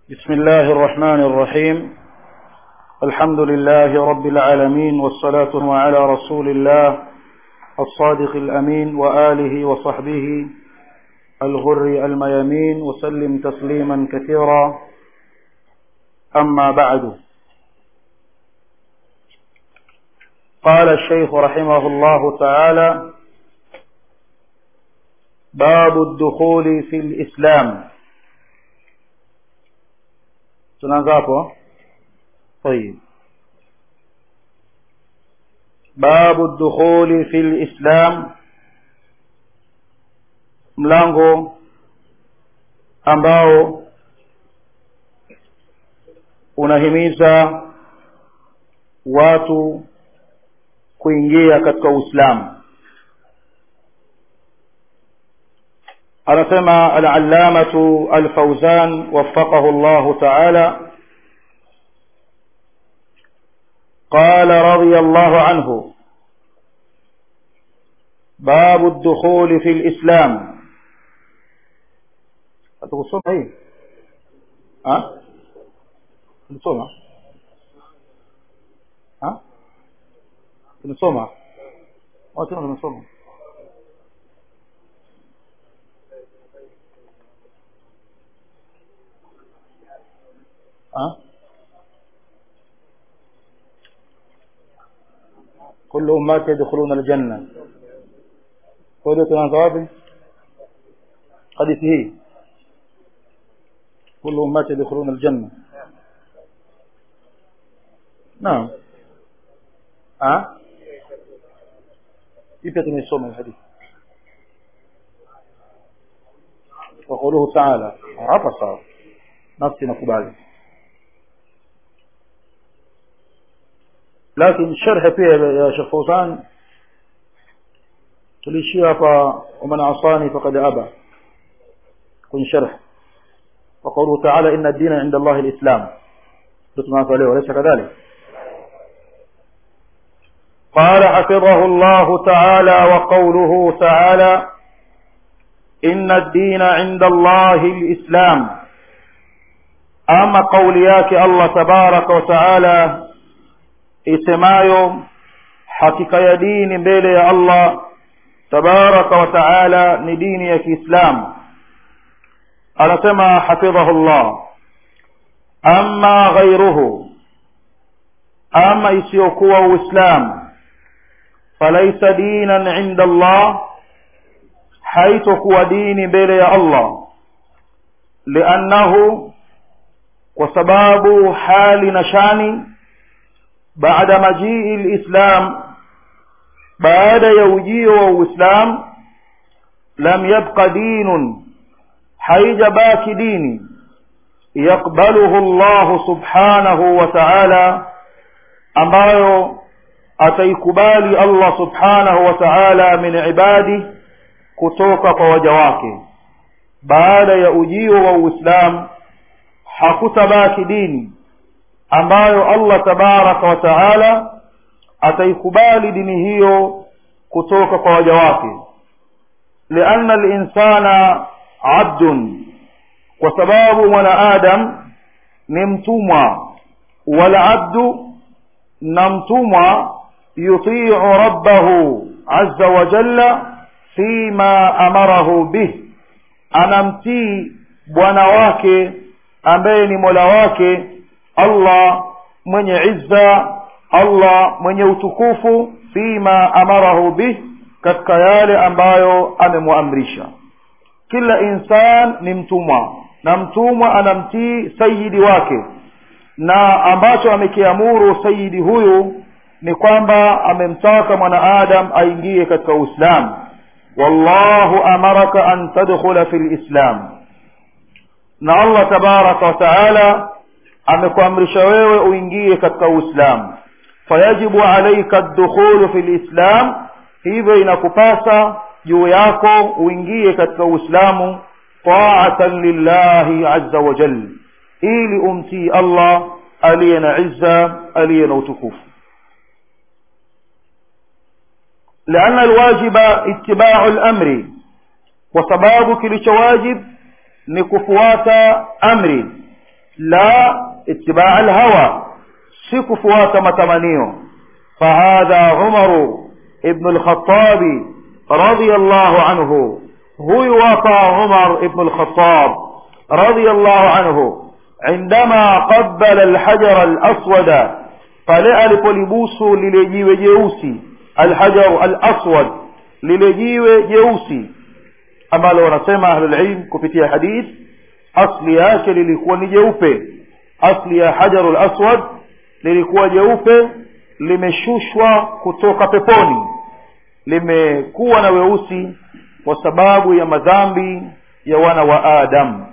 بسم الله الرحمن الرحيم الحمد لله رب العالمين والصلاة على رسول الله الصادق الأمين وآله وصحبه الغر الميامين وسلم تسليما كثيرا أما بعد قال الشيخ رحمه الله تعالى باب الدخول في الإسلام tunaanza hapo طيب باب الدخول في الإسلام mlango ambao unahimiza watu kuingia katika Uislamu anasema al-allamatu al-fawzan waffaqahu Allah ta'ala قال رضي الله عنه باب الدخول في الإسلام هتقصون ايه ها tunasoma ha tunasoma watu tunasoma ha كل أمات يدخلون الجنة قولوا كمان ثوابي حديثه كل أمات يدخلون الجنة نعم ها ipi tumeisoma hadithi وقوله تعالى hapa sawa nafsi nakubali لكن شرح pia ya Sheikh Fawzan tulishia hapa ومن عصاني فقد أبى كن شرح وقوله تعالى إن الدين عند الله الإسلام تسمع عليه وليس كذلك قال حفظه الله تعالى وقوله تعالى إن الدين عند الله الإسلام أما قولياك الله تبارك وتعالى isemayo hakika ya dini mbele ya Allah tabaraka wa taala ni dini ya Kiislamu anasema hafidhahullah amma ghairuhu ama isiyokuwa uislamu falaisa dinan inda Allah haitokuwa dini mbele ya Allah liannahu kwa sababu hali na shani بعد مجيء الإسلام بعد يوجيه وإسلام لم يبق دين حيج باك دين يقبله الله سبحانه وتعالى ambayo ataikubali Allah subhanahu wa ta'ala min ibadi kutoka kwa waja wake baada ya ujio wa Uislamu hakutabaki dini ambayo Allah tabaraka wa taala ataikubali dini hiyo kutoka kwa waja wake lianna al-insana abdun kwa sababu mwanadamu ni mtumwa wal abdu na mtumwa yutiu rabbahu azza wa jalla fima amarahu bih anamtii bwana wake ambaye ni mola wake Allah mwenye izza Allah mwenye utukufu fima amarahu bih katika yale ambayo amemuamrisha kila insan ni mtumwa na mtumwa anamtii sayidi wake na ambacho amekiamuru sayidi huyu ni kwamba amemtaka mwanaadam aingie katika uislamu wallahu amaraka an tadkhula fi lislam na allah tabaraka wa taala amekuamrisha wewe uingie katika uislamu fayajibu alaika dukhulu fi lislam hivyo inakupasa juu yako uingie katika uislamu taatan lillahi azza wa jal ili umtii allah aliye na izza aliye na utukufu لأن الواجب اتباع الأمر وسباب كل واجب نكفوات أمر la itibaa alhawa si kufuata matamanio fahadha umaru ibnu lkhatabi radiallahu anhu huyu hapa umar ibnu lkhatab radiallahu anhu عندما قبل الحجر الأسود pale alipolibusu lile jiwe jeusi alhajaru alaswad lile jiwe jeusi ambalo wanasema ahlulilm kupitia hadith asli yake lilikuwa ni jeupe asli ya hajaru laswad lilikuwa jeupe limeshushwa kutoka peponi limekuwa na weusi kwa sababu ya madhambi ya wana wa adam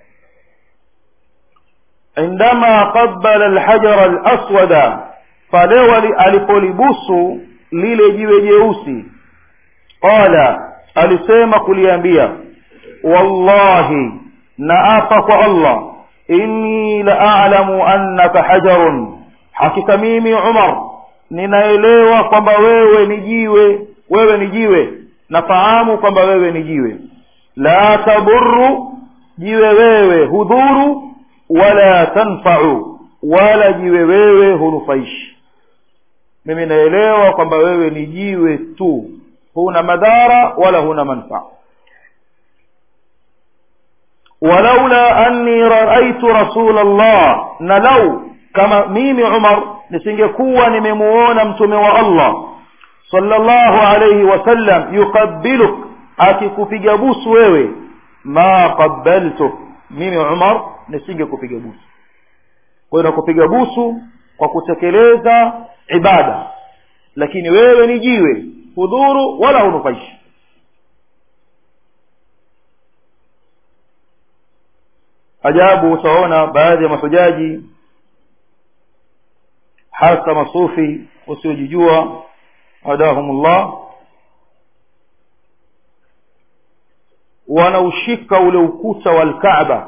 indama qabala alhajara alaswada pale alipolibusu lile jiwe jeusi qala alisema kuliambia wallahi naapa kwa allah inni la a'lamu annaka hajarun hakika mimi umar ninaelewa kwamba wewe ni jiwe wewe ni jiwe nafahamu kwamba wewe ni jiwe la taburu jiwe wewe hudhuru wala tanfau wala jiwe wewe hunufaishi mimi naelewa kwamba wewe ni jiwe tu huna madhara wala huna manfaa walaula anni raaitu rasul allah na lau kama mimi umar nisingekuwa nimemuona mtume wa allah sallallahu alayhi wasallam yuqabbiluk akikupiga busu wewe ma qabbaltuk mimi umar nisingekupiga busu kwa hiyo nakupiga busu kwa kutekeleza ibada lakini wewe ni jiwe hudhuru wala hunufaishi ajabu utaona baadhi ya mahujaji hasa masufi wasiojijua adahumullah wanaushika ule ukuta wa alkaaba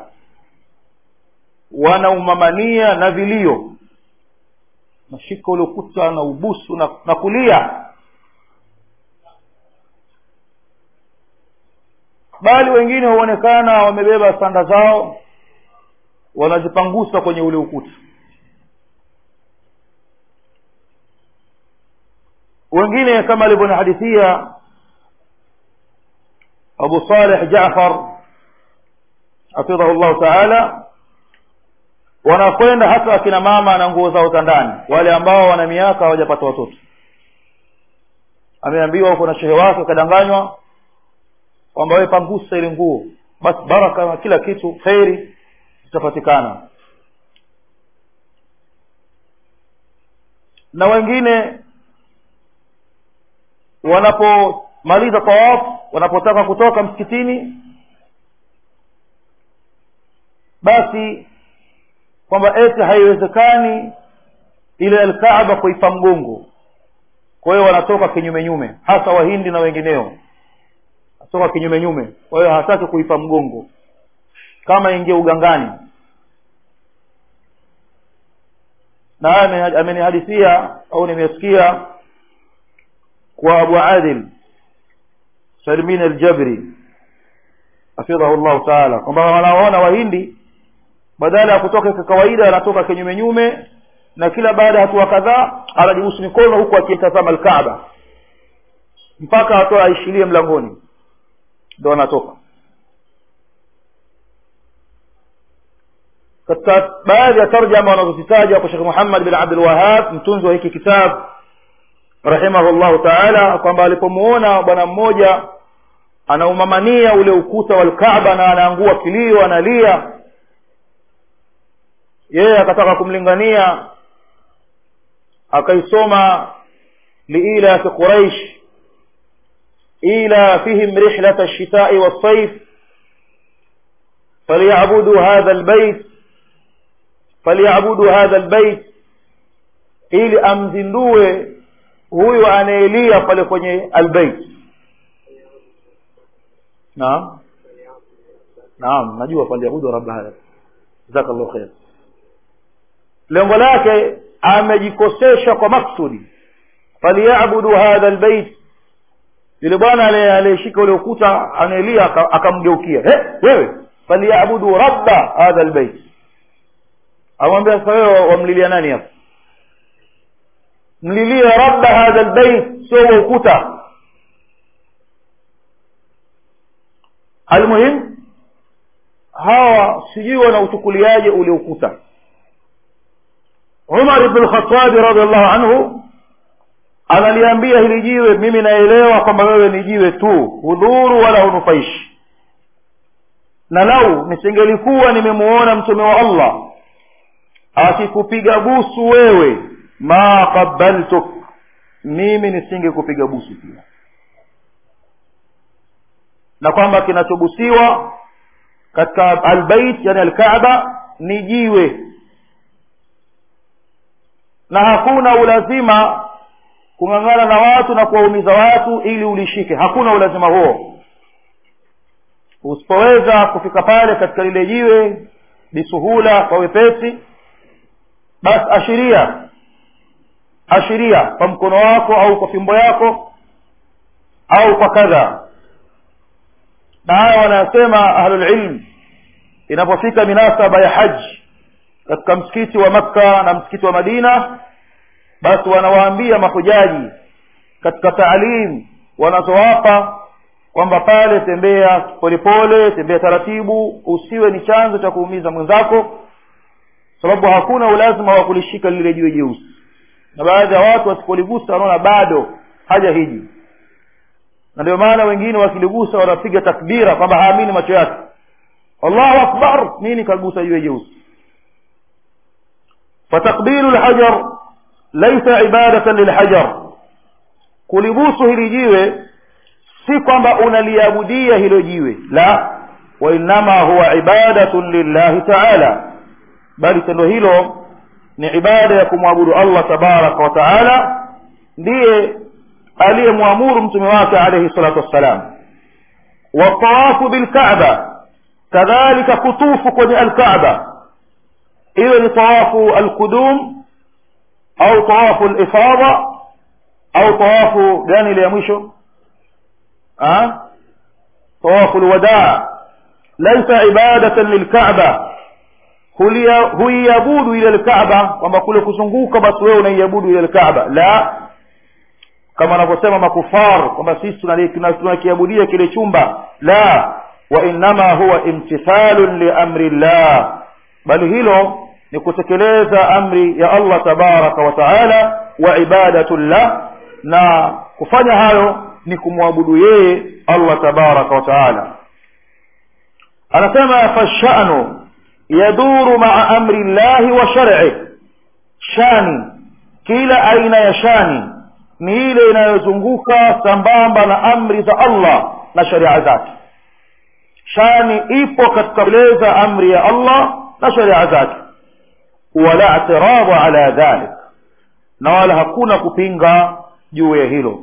wanaumamania na vilio nashika ule ukuta na ubusu na, na kulia bali wengine huonekana wamebeba sanda zao wanazipangusa kwenye ule ukuta wengine kama alivyonihadithia abu saleh jafar hafidhahu llahu taala wanakwenda hata akina mama na nguo zao za ndani wale ambao wana miaka hawajapata watoto ameambiwa huko na shehe wake akadanganywa kwamba wewe pangusa ile nguo basi baraka na kila kitu kheri zitapatikana na wengine wanapomaliza tawafu wanapotaka kutoka msikitini basi kwamba eti haiwezekani ile alkaaba kuipa mgongo kwa hiyo wanatoka kinyume nyume hasa wahindi na wengineo toka kinyume nyume kwa hiyo hataki kuipa mgongo kama ingie ugangani na haya amenihadithia au nimesikia kwa abu adil salmin aljabri hafidhahu llahu taala kwamba wanawaona wahindi badala ya kutoka kwa kawaida anatoka kinyume nyume na kila baada ya hatua kadhaa anajibusu mikono huku akitazama alkaaba mpaka atoa aishilie mlangoni ndo anatoka katika baadhi ya tarjama wanazozitaja kwa shekh muhammad bin abdul wahab mtunzi wa hiki kitabu rahimahullahu taala kwamba alipomuona bwana mmoja anaumamania ule ukuta wa lkaaba na anaangua kilio analia yeye akataka kumlingania akaisoma liilafi quraish إيلافهم رحلة الشتاء والصيف فليعبدوا هذا البيت فليعبدوا هذا البيت ili amzindue huyu anaelia pale kwenye albeit naam naam najua falyabudu rabba hadha jazakallahu khair lengo lake amejikosesha kwa maksudi falyabudu hadha albeit yule bwana aliyeshika ule ukuta anaelia akamgeukia hey, wewe falyabudu rabba hadha albayt amwambia sasa wewe wamlilia nani hapo mlilie rabba hadha lbeit sio wa ukuta almuhim hawa sijui wanauchukuliaje ule ukuta umar ibn lkhatabi radiallahu anhu analiambia hili jiwe mimi naelewa kwamba wewe ni jiwe tu hudhuru wala hunufaishi na lau nisingelikuwa nimemuona mtume wa allah akikupiga busu wewe ma qabaltuk mimi nisingekupiga busu pia na kwamba kinachobusiwa katika albait yani alkaaba ni jiwe na hakuna ulazima kung'ang'ana na watu na kuwaumiza watu ili ulishike hakuna ulazima huo usipoweza kufika pale katika lile jiwe bisuhula kwa wepesi basi ashiria ashiria kwa mkono wako au kwa fimbo yako au kwa kadha na haya wanasema ahlulilm inapofika minasaba ya haji katika msikiti wa makka na msikiti wa madina basi wanawaambia mahujaji katika taalim wanazowapa kwamba pale tembea polepole tembea taratibu usiwe ni chanzo cha kuumiza mwenzako sababu hakuna ulazima wa kulishika lile jiwe jeusi na baadhi ya watu wasipoligusa wanaona bado haja hiji na ndio maana wengine wakiligusa wanapiga takbira kwamba haamini macho yake allahu akbar nini kagusa jiwe jeusi fatakbiru lhajar laisa ibadatan lilhajar kulibusu hili jiwe si kwamba unaliabudia hilo jiwe la wainama huwa ibadatun lillahi taala bali tendo hilo ni ibada ya kumwabudu allah tabaraka wa taala ndiye aliyemwamuru mtume wake alaihi salatu wassalam watawafu bilkaba kadhalika kutufu kwenye alkaba iwe ni tawafu alqudum au tawafu lifada au tawafu gani ile ya mwisho tawafu lwadaa laisa ibadatan lilkaba huiabudu ile lkaba kwamba kule kuzunguka basi wewe unaiabudu ile lkaba la kama wanavyosema makufar kwamba sisi tunakiabudia kile chumba la wainama huwa imtithalun liamri llah bali hilo ni kutekeleza amri ya allah tabaraka wa taala wa ibadatu llah na kufanya hayo ni kumwabudu yeye allah tabaraka wa taala anasema fashanu yaduru maa amri llahi wa shar'i shani kila aina ya shani ni ile inayozunguka sambamba na amri za allah na sharia zake shani ipo katika kueleza amri ya allah na sharia zake wala i'tiradu ala dhalik na wala hakuna kupinga juu ya hilo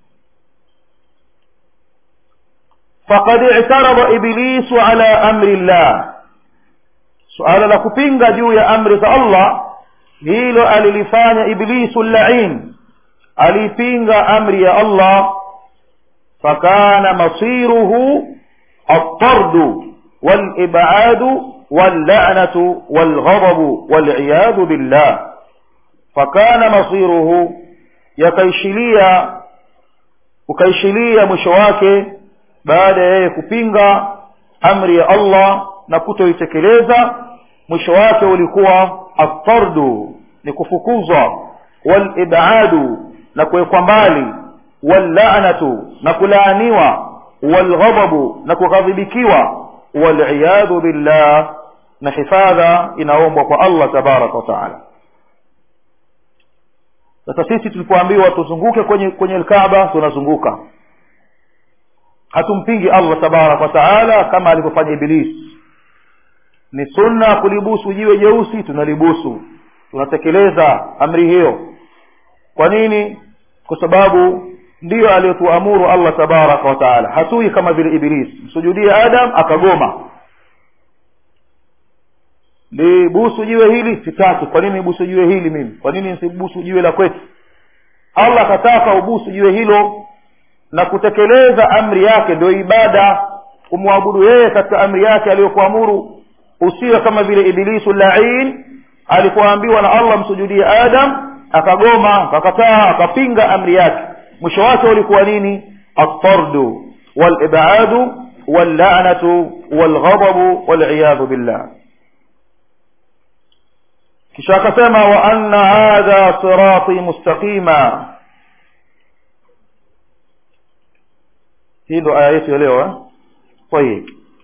faqad i'tarada iblisu ala amri llah suala la kupinga juu ya amri za allah hilo alilifanya iblisu llain alipinga amri ya allah fakana masiruhu الطرد والإبعاد واللعنة والغضب والعياذ بالله فكان مصيره يكيشليا ukaishilia mwisho wake baada ya yeye kupinga amri ya allah na kutoitekeleza mwisho wake ulikuwa atardu ni kufukuzwa walibadu na kuwekwa mbali wallanatu na kulaaniwa walghadabu na kughadhibikiwa waliyadhu billah na hifadha inaombwa kwa allah tabaraka wa taala sasa sisi tulipoambiwa tuzunguke kwenye kwenye alkaaba tunazunguka hatumpingi allah tabaraka wa taala kama alivyofanya iblis ni sunna kulibusu jiwe jeusi tunalibusu tunatekeleza amri hiyo kwa nini kwa sababu ndiyo aliyotuamuru allah tabaraka wa taala hatui kama vile iblis msujudie adam akagoma libusu jiwe hili sitaki kwa nini nibusu jiwe hili mimi kwa nini nisibusu jiwe la kwetu allah akataka ubusu jiwe hilo na kutekeleza amri yake ndio ibada kumwabudu yeye katika amri yake aliyokuamuru usiwe kama vile ibilisu lain alipoambiwa na allah msujudie adam akagoma akakataa akapinga amri yake mwisho wake ulikuwa nini altardu walibadu wallanatu walghadabu waliyadhu billah kisha akasema wa anna hadha sirati mustaqima hii ndo aya yetu ya leo eh? طيب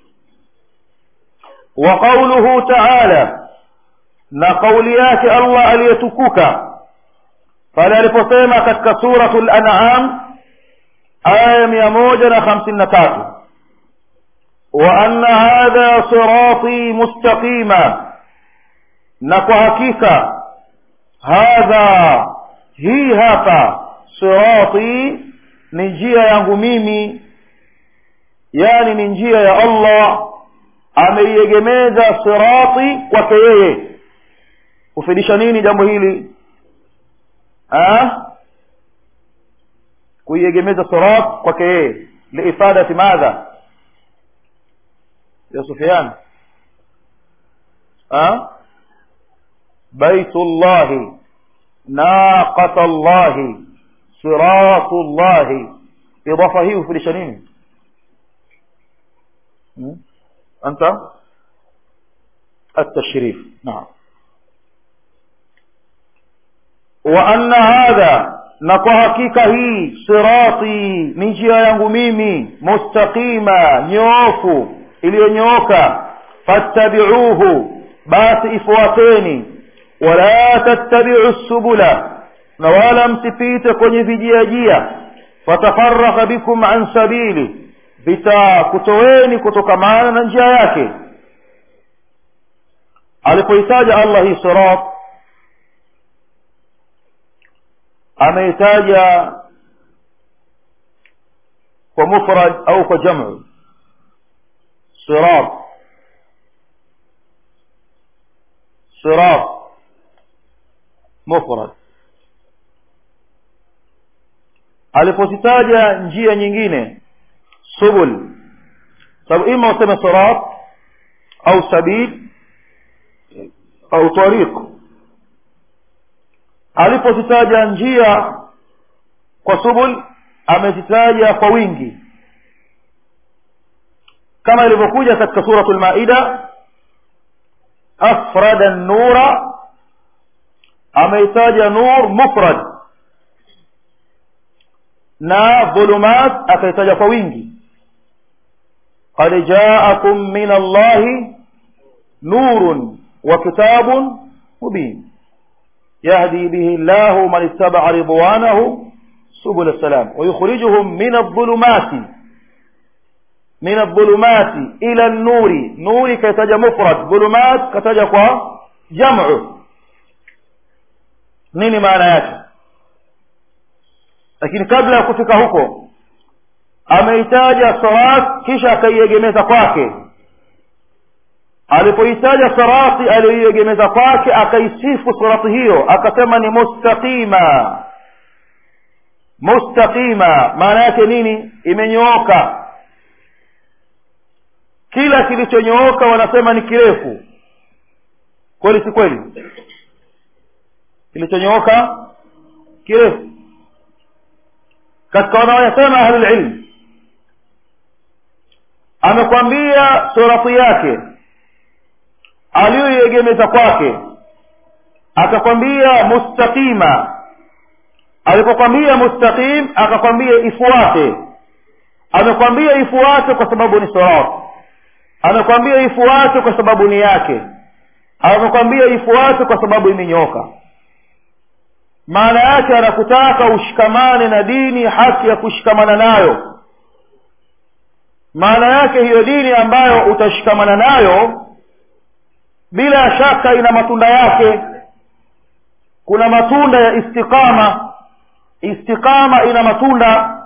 وقوله تعالى na kauli yake allah aliyetukuka pale aliposema katika suratu lanam aya mia moja na hamsini na tatu wa anna hadha sirati mustaqima na kwa hakika hadha hii hapa sirati ni njia yangu mimi yani ni njia ya allah ameiegemeza sirati kwake yeye kufidisha nini jambo hili kuiegemeza sirat kwake yeye liifadati madha ya sufyan baitu llahi naqata llahi siratu llahi idafa hii hufidisha nini أنت التشريف نعم وأن هذا نكوهكيك هي صراطي نجيا yangu mimi mustaqima nyoofu iliyonyooka fattabi'uhu basi ifuateni wala tattabi'u subula na wala msipite kwenye vijiajia fatafaraka bikum an sabili vitakutoweni kutokamana na njia yake alipoitaja allah hii sirat ameitaja kwa mufrad au kwa jamu sirat sirat mufrad alipozitaja njia nyingine subul sababu ima useme sirat au sabil au tariq alipozitaja njia kwa subul amezitaja kwa wingi kama ilivyokuja katika suratu lmaida afrada nura ameitaja nur mufrad na dhulumat akaitaja kwa wingi qad jaakum min allahi nurun wa kitabun mubin يهدي به الله من اتبع رضوانه سبل السلام ويخرجهم من الظلمات من الظلمات إلى النور نور كتج مفرد ظلمات كتج جمع nini maana yake lakini kabla ya kufika huko ameitaja salat kisha akaiegemeza kwake alipoitaja sirati aliyoiegemeza kwake akaisifu sirati hiyo akasema ni mustaqima mustaqima maana yake nini imenyooka kila kilichonyooka wanasema ni kirefu kweli si kweli kilichonyooka kirefu katika wanaoyasema ahlulilm amekwambia surati yake aliyoiegemeza kwake akakwambia mustaqima alipokwambia mustaqim akakwambia ifuate amekwambia ifuate kwa sababu ni sirat amekwambia ifuate kwa sababu ni yake amekwambia ifuate kwa sababu imenyoka maana yake anakutaka ushikamane na dini haki ya kushikamana nayo maana yake hiyo dini ambayo utashikamana nayo bila shaka ina matunda yake kuna matunda ya istiqama istiqama ina matunda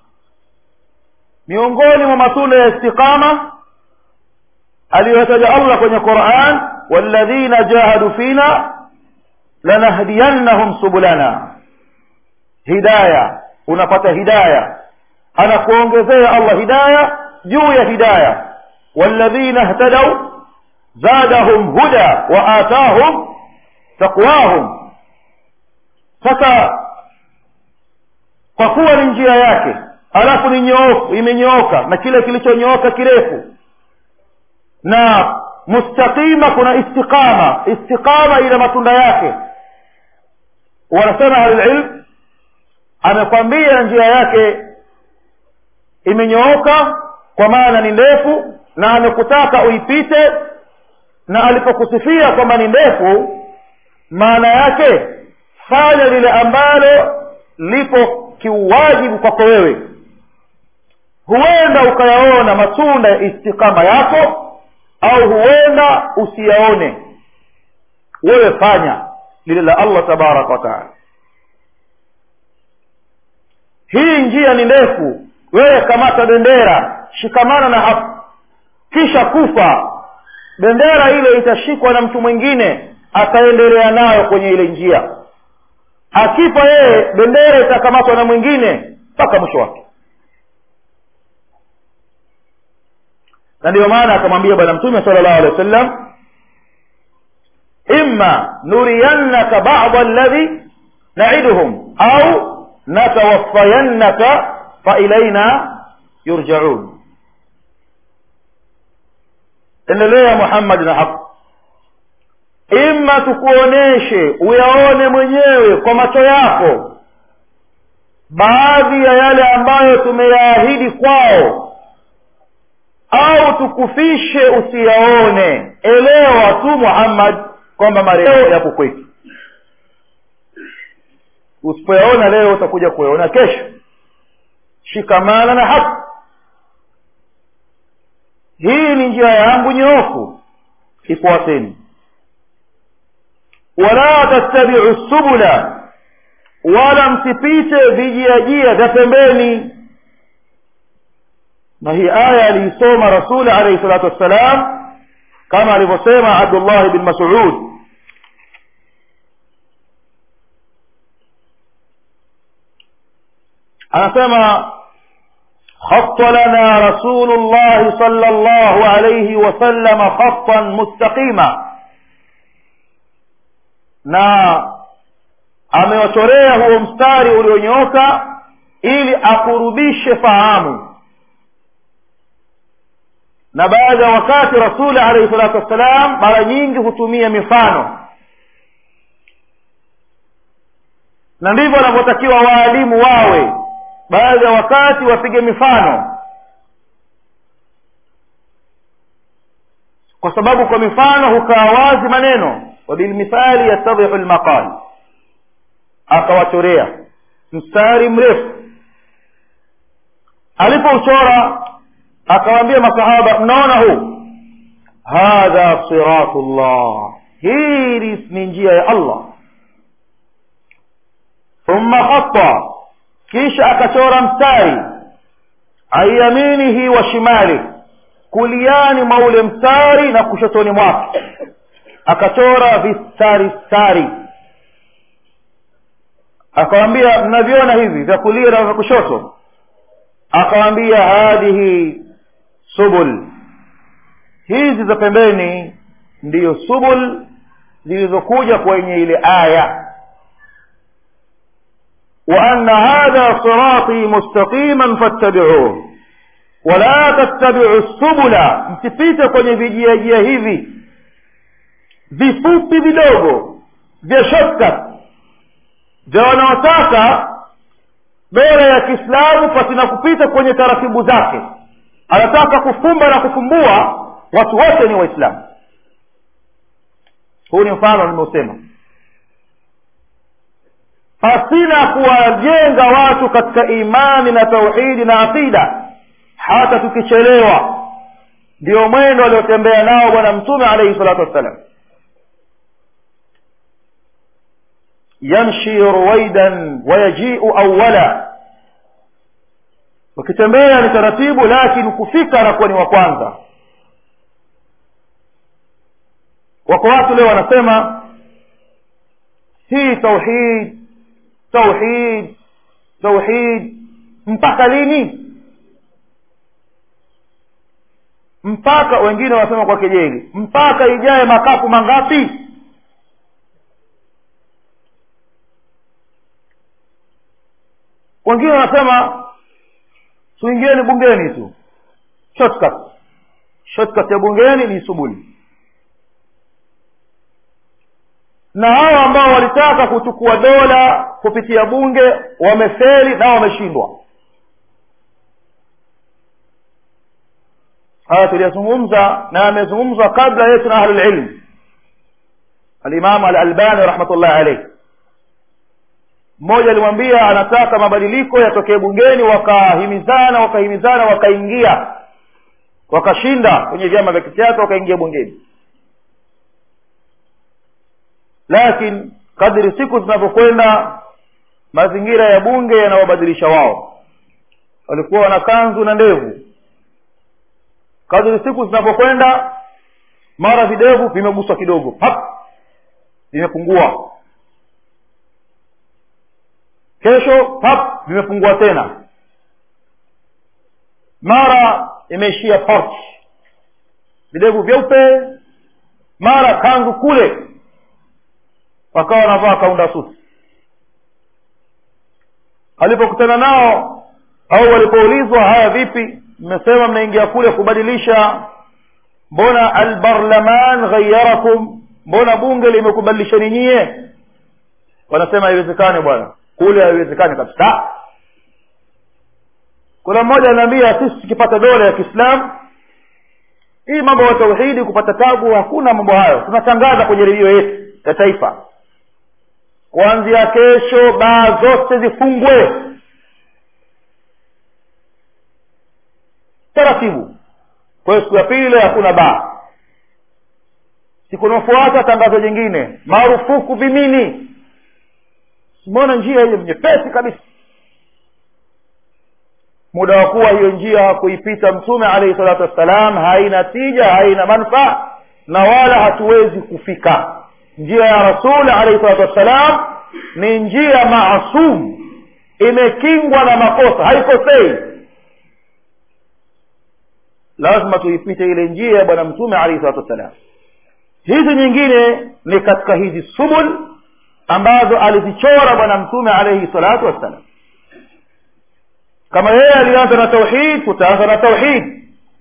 miongoni mwa matunda ya istiqama aliyotaja allah kwenye quran walladhina jahadu fina lanahdiyannahum subulana hidaya unapata hidaya anakuongezea allah hidaya juu ya hidaya walladhina ihtadau zadahum huda wa atahum taqwahum sasa kwa kuwa ni njia yake alafu ni nyoofu imenyooka na kile kilichonyooka kirefu na mustaqima kuna istiqama istiqama ina matunda yake wanasema ahlulilm amekwambia njia yake imenyooka kwa maana ni ndefu na amekutaka uipite na alipokusifia kwamba ni ndefu maana yake fanya lile ambalo lipo kiuwajibu kwako wewe huenda ukayaona matunda ya istikama yako au huenda usiyaone wewe fanya lile la allah tabaraka wataala hii njia ni ndefu wewe kamata bendera shikamana na hapo kisha kufa bendera ile itashikwa na mtu mwingine ataendelea nayo kwenye ile njia akifa yeye bendera itakamatwa na mwingine mpaka mwisho wake na ndiyo maana akamwambia bwana mtume sala llahu alehi wa sallam imma nuriyannaka bada alladhi naiduhum au natawaffayannaka failaina yurjaun endelea muhammadi na haq ima tukuoneshe uyaone mwenyewe kwa macho yako baadhi ya yale ambayo tumeyaahidi kwao au tukufishe usiyaone elewa tu muhammad kwamba marejeo yapo kwetu usipoyaona leo utakuja kuyaona kesho shikamana na haki hii ni njia yangu nyoofu ifuateni wala tattabiu subula wala msipite vijiajia vya pembeni na hii aya aliisoma rasuli alaihi salatu wassalam kama alivyosema abdullah bin masud anasema خط لنا رسول الله صلى الله عليه وسلم خطا مستقيما na amewachorea huo mstari ulionyooka ili akurubishe fahamu na baada ya wakati rasuli alaihi salatu wassalam mara nyingi hutumia mifano na ndivyo wanavyotakiwa waalimu wawe baadhi ya wakati wapige mifano kwa sababu kwa mifano hukaa wazi maneno wabilmithali yastadhihu lmaqal akawachorea mstari mrefu alipouchora akawaambia masahaba mnaona huu hadha siratu llah hii ni njia ya allah thumma khata kisha akachora mstari ayaminihi wa shimali kuliani mwa ule mstari na kushotoni mwake akachora vistari stari akawambia mnaviona hivi vya kulia na vya kushoto akawambia hadhihi subul hizi za pembeni ndiyo subul zilizokuja kwenye ile aya وأن هذا صراطي مستقيما فاتبعوه ولا تتبعوا السبل msipite kwenye vijiajia hivi vifupi vidogo vya shortcut vya wanaotaka bora ya kiislamu pasina kupita kwenye taratibu zake anataka kufumba na kufumbua watu wote ni waislamu huu ni mfano nimeusema pasina kuwajenga watu katika imani na tauhidi na aqida hata tukichelewa ndio mwendo aliotembea nao bwana mtume alaihi salatu wassalam yamshi ruwaidan wayajiu awala wakitembea ni taratibu lakini kufika anakuwa ni wa kwanza wako watu leo wanasema hii tauhid tauhid tauhid mpaka lini mpaka wengine wanasema kwa kejeli mpaka ijaye makafu mangapi wengine wanasema tuingieni bungeni tu shortcut shortcut ya bungeni ni subuli na hao ambao walitaka kuchukua dola kupitia bunge wamefeli na wameshindwa haya tuliyazungumza na yamezungumzwa kabla yetu na ahlulilm alimamu alalbani rahmatullahi alaihi mmoja alimwambia anataka mabadiliko yatokee bungeni wakahimizana wakahimizana wakaingia wakashinda kwenye vyama vya kisiasa wakaingia bungeni lakini kadri siku zinavyokwenda mazingira ya bunge yanawabadilisha wao walikuwa wana kanzu na ndevu kadri siku zinavyokwenda mara videvu vimeguswa kidogo pap vimepungua kesho pap vimepungua tena mara imeishia porch videvu vyeupe mara kanzu kule wakawa wanavaa kaunda suti alipokutana nao au walipoulizwa haya vipi mmesema mnaingia kule kubadilisha mbona albarlaman ghayarakum mbona bunge limekubadilishani nyie wanasema haiwezekani bwana kule haiwezekani kabisa kuna mmoja anaambia sisi tukipata dola ya kiislamu hii mambo ya tauhidi kupata tabu hakuna mambo hayo tunatangaza kwenye redio yetu ya taifa kuanzia kesho baa zote zifungwe taratibu kwa hiyo siku ya pili hakuna baa siku inaofuata tangazo jingine marufuku vimini simeona njia hiyo nyepesi kabisa muda wa kuwa hiyo njia hakuipita mtume alaihi salatu wassalam haina tija haina manfaa na wala hatuwezi kufika njia ya rasul alaihi salatu wassalam ni njia maasum imekingwa na makosa haikosei lazima tuipite ile njia ya bwana mtume alaihi salatu wassalam hizi nyingine ni katika hizi subul ambazo alizichora bwana mtume alaihi salatu wassalam kama yeye alianza na tauhid tutaanza na tauhid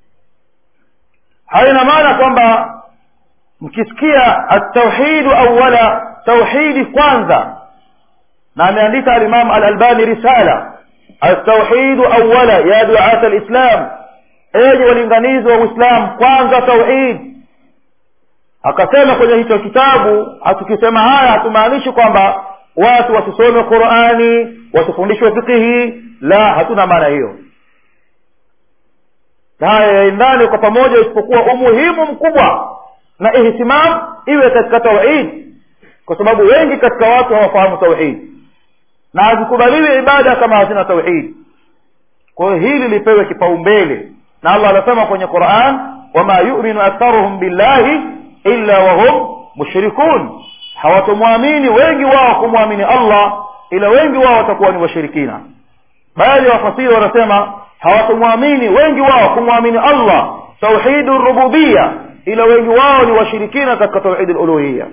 haina maana kwamba mkisikia atauhidu awala tauhidi kwanza na ameandika alimamu alalbani risala atauhidu awala ya duat alislam enyi walinganizi wa uislam kwanza tauhid akasema kwenye hicho kitabu hatukisema haya hatumaanishi kwamba watu wasisome qurani wasifundishwe fikihi la hatuna maana hiyo haya yaendane kwa pamoja isipokuwa umuhimu mkubwa na ihtimam iwe katika tauhid kwa sababu wengi katika watu hawafahamu tauhid na hazikubaliwi ibada kama hazina tauhid kwa hiyo hili lipewe kipaumbele na allah anasema kwenye quran wama yuminu aktharuhum billahi illa wahum mushrikun hawatomwamini wengi wao kumwamini allah ila wengi wao watakuwa ni washirikina baadhi ya wafasiri wanasema hawatomwamini wengi wao kumwamini allah tauhidu rububiya ila wengi wao ni washirikina katika tauhidi luluhiya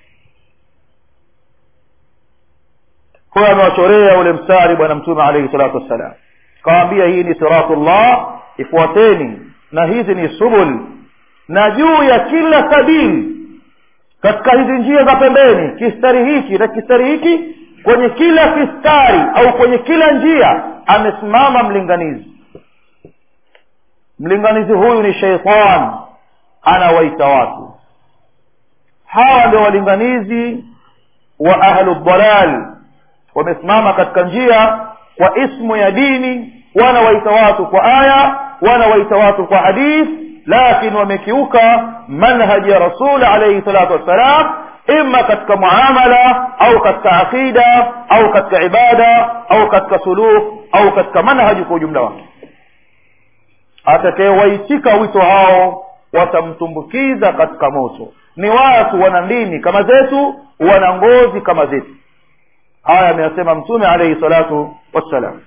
huyo amewachorea ule mstari bwana mtume alaihi salatu wassalam kawambia hii ni siratullah ifuateni na hizi ni subul na juu ya kila sabili katika hizi njia za pembeni kistari hiki na kistari hiki kwenye kila kistari au kwenye kila njia amesimama mlinganizi mlinganizi huyu ni sheitan anawaita watu hawa ndio walinganizi wa ahlu dalal wamesimama katika njia kwa ismu ya dini wanawaita watu kwa aya wanawaita watu kwa hadith lakini wamekiuka manhaji ya rasul alaihi salatu wassalam ima katika muamala au katika aqida au katika ibada au katika suluk au katika manhaji kwa ujumla wake atakayewaitika wito hao watamtumbukiza katika moto ni watu wana ndimi kama zetu wana ngozi kama zetu haya ameyasema mtume alaihi salatu wassalam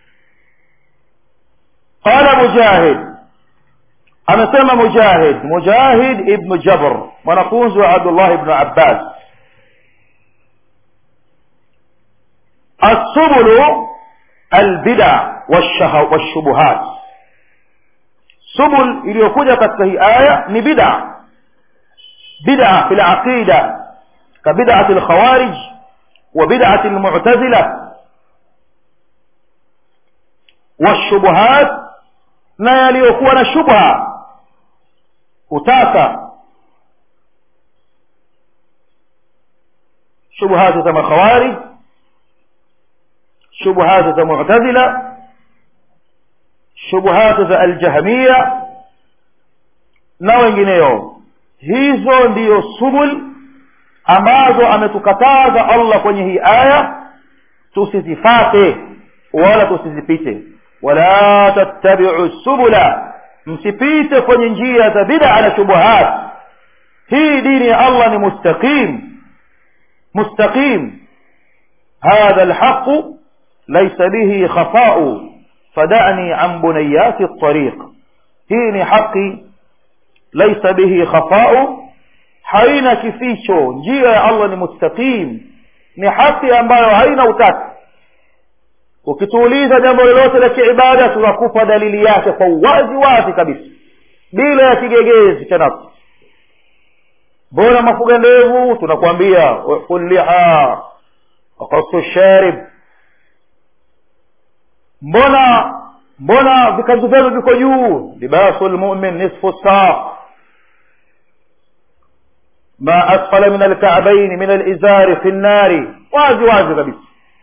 qala mujahid amesema mujahid mujahid ibnu jabr mwanafunzi wa abdullah ibnu abbas assubulu albida washubuhat subul iliyokuja katika hii aya ni bida bida fi laqida كبدعة الخوارج وبدعة المعتزلة والشبهات na yaliyokuwa na shubha utata shubuhati za makhawarij shubuhati za mu'tazila shubuhati za aljahmiya na wengineo hizo ndiyo subul ambazo ametukataza allah kwenye hii aya tusizifate wala tusizipite wala tattabiu subula msipite kwenye njia za bid'a na shubuhat hii dini ya allah ni mustaqim mustaqim hadha alhaqu laysa bihi khafa'u fada'ni an bunayati at-tariq hii ni haki laysa bihi khafa'u haina kificho njia ya allah ni mustaqim ni haki ambayo haina utata ukituuliza jambo lolote la kiibada tunakupa dalili yake kwa uwazi wazi kabisa bila ya kigegezi cha nafsi mbona mafuga ndevu tunakwambia kulliha wakasu sharib mbona mbona vikanzu vyenu viko juu libasu lmumin nisfu saa ma asfala min alka'bayn min alizari fi nnari wazi wazi kabisa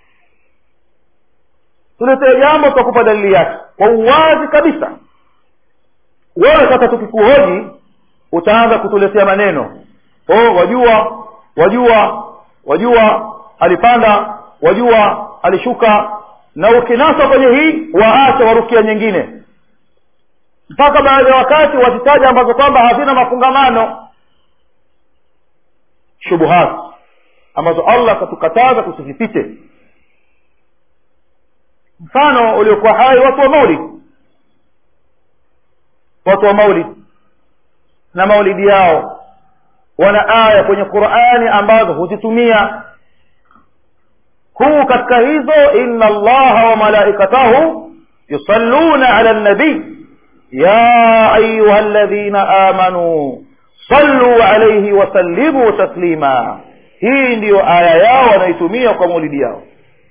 tuletee jambo tutakupa dalili yake kwa uwazi kabisa wewe sasa tukikuhoji utaanza kutuletea maneno oh wajua wajua wajua alipanda wajua alishuka na ukinasa kwenye hii waache warukia nyingine mpaka baadhi ya wakati wazitaja ambazo kwamba hazina mafungamano shubuhat ambazo allah katukataza tusizipite mfano uliokuwa hai watu wa maulid watu wa maulid na maulidi yao wana aya kwenye qurani ambazo huzitumia huu katika hizo inna allaha wa malaikatahu yusalluna ala nabii ya ayuha ladhina amanuu sallu alaihi wasallimu taslima hii ndiyo aya yao wanaitumia kwa maulidi yao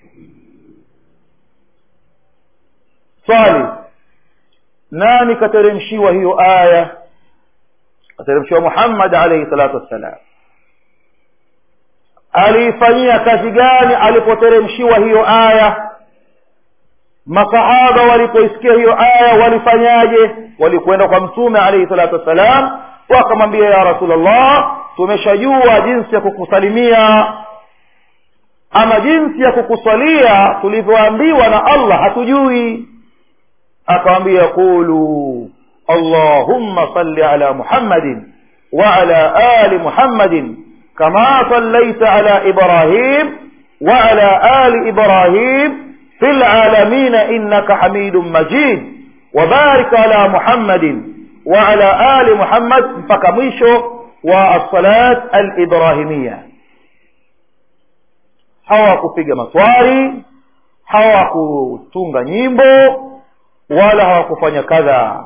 swali nani kateremshiwa hiyo aya kateremshiwa muhammad alaihi salatu wassalam aliifanyia kazi gani alipoteremshiwa hiyo aya masahaba walipoisikia hiyo aya walifanyaje walikwenda kwa mtume alaihi salatu wassalam wakamwambia ya rasulllah tumeshajua jinsi ya kukusalimia ama jinsi ya kukusalia tulivyoambiwa na allah hatujui akawambia qulu allahumma salli ala muhammadin waala ali muhammadin kama sallaita ala ibrahim waala ali ibrahim fi lalamin innaka hamidun majid wabarik ala muhammadin waala ali muhammad mpaka mwisho wa alsalat alibrahimia hawakupiga maswari hawakutunga nyimbo wala hawakufanya kadha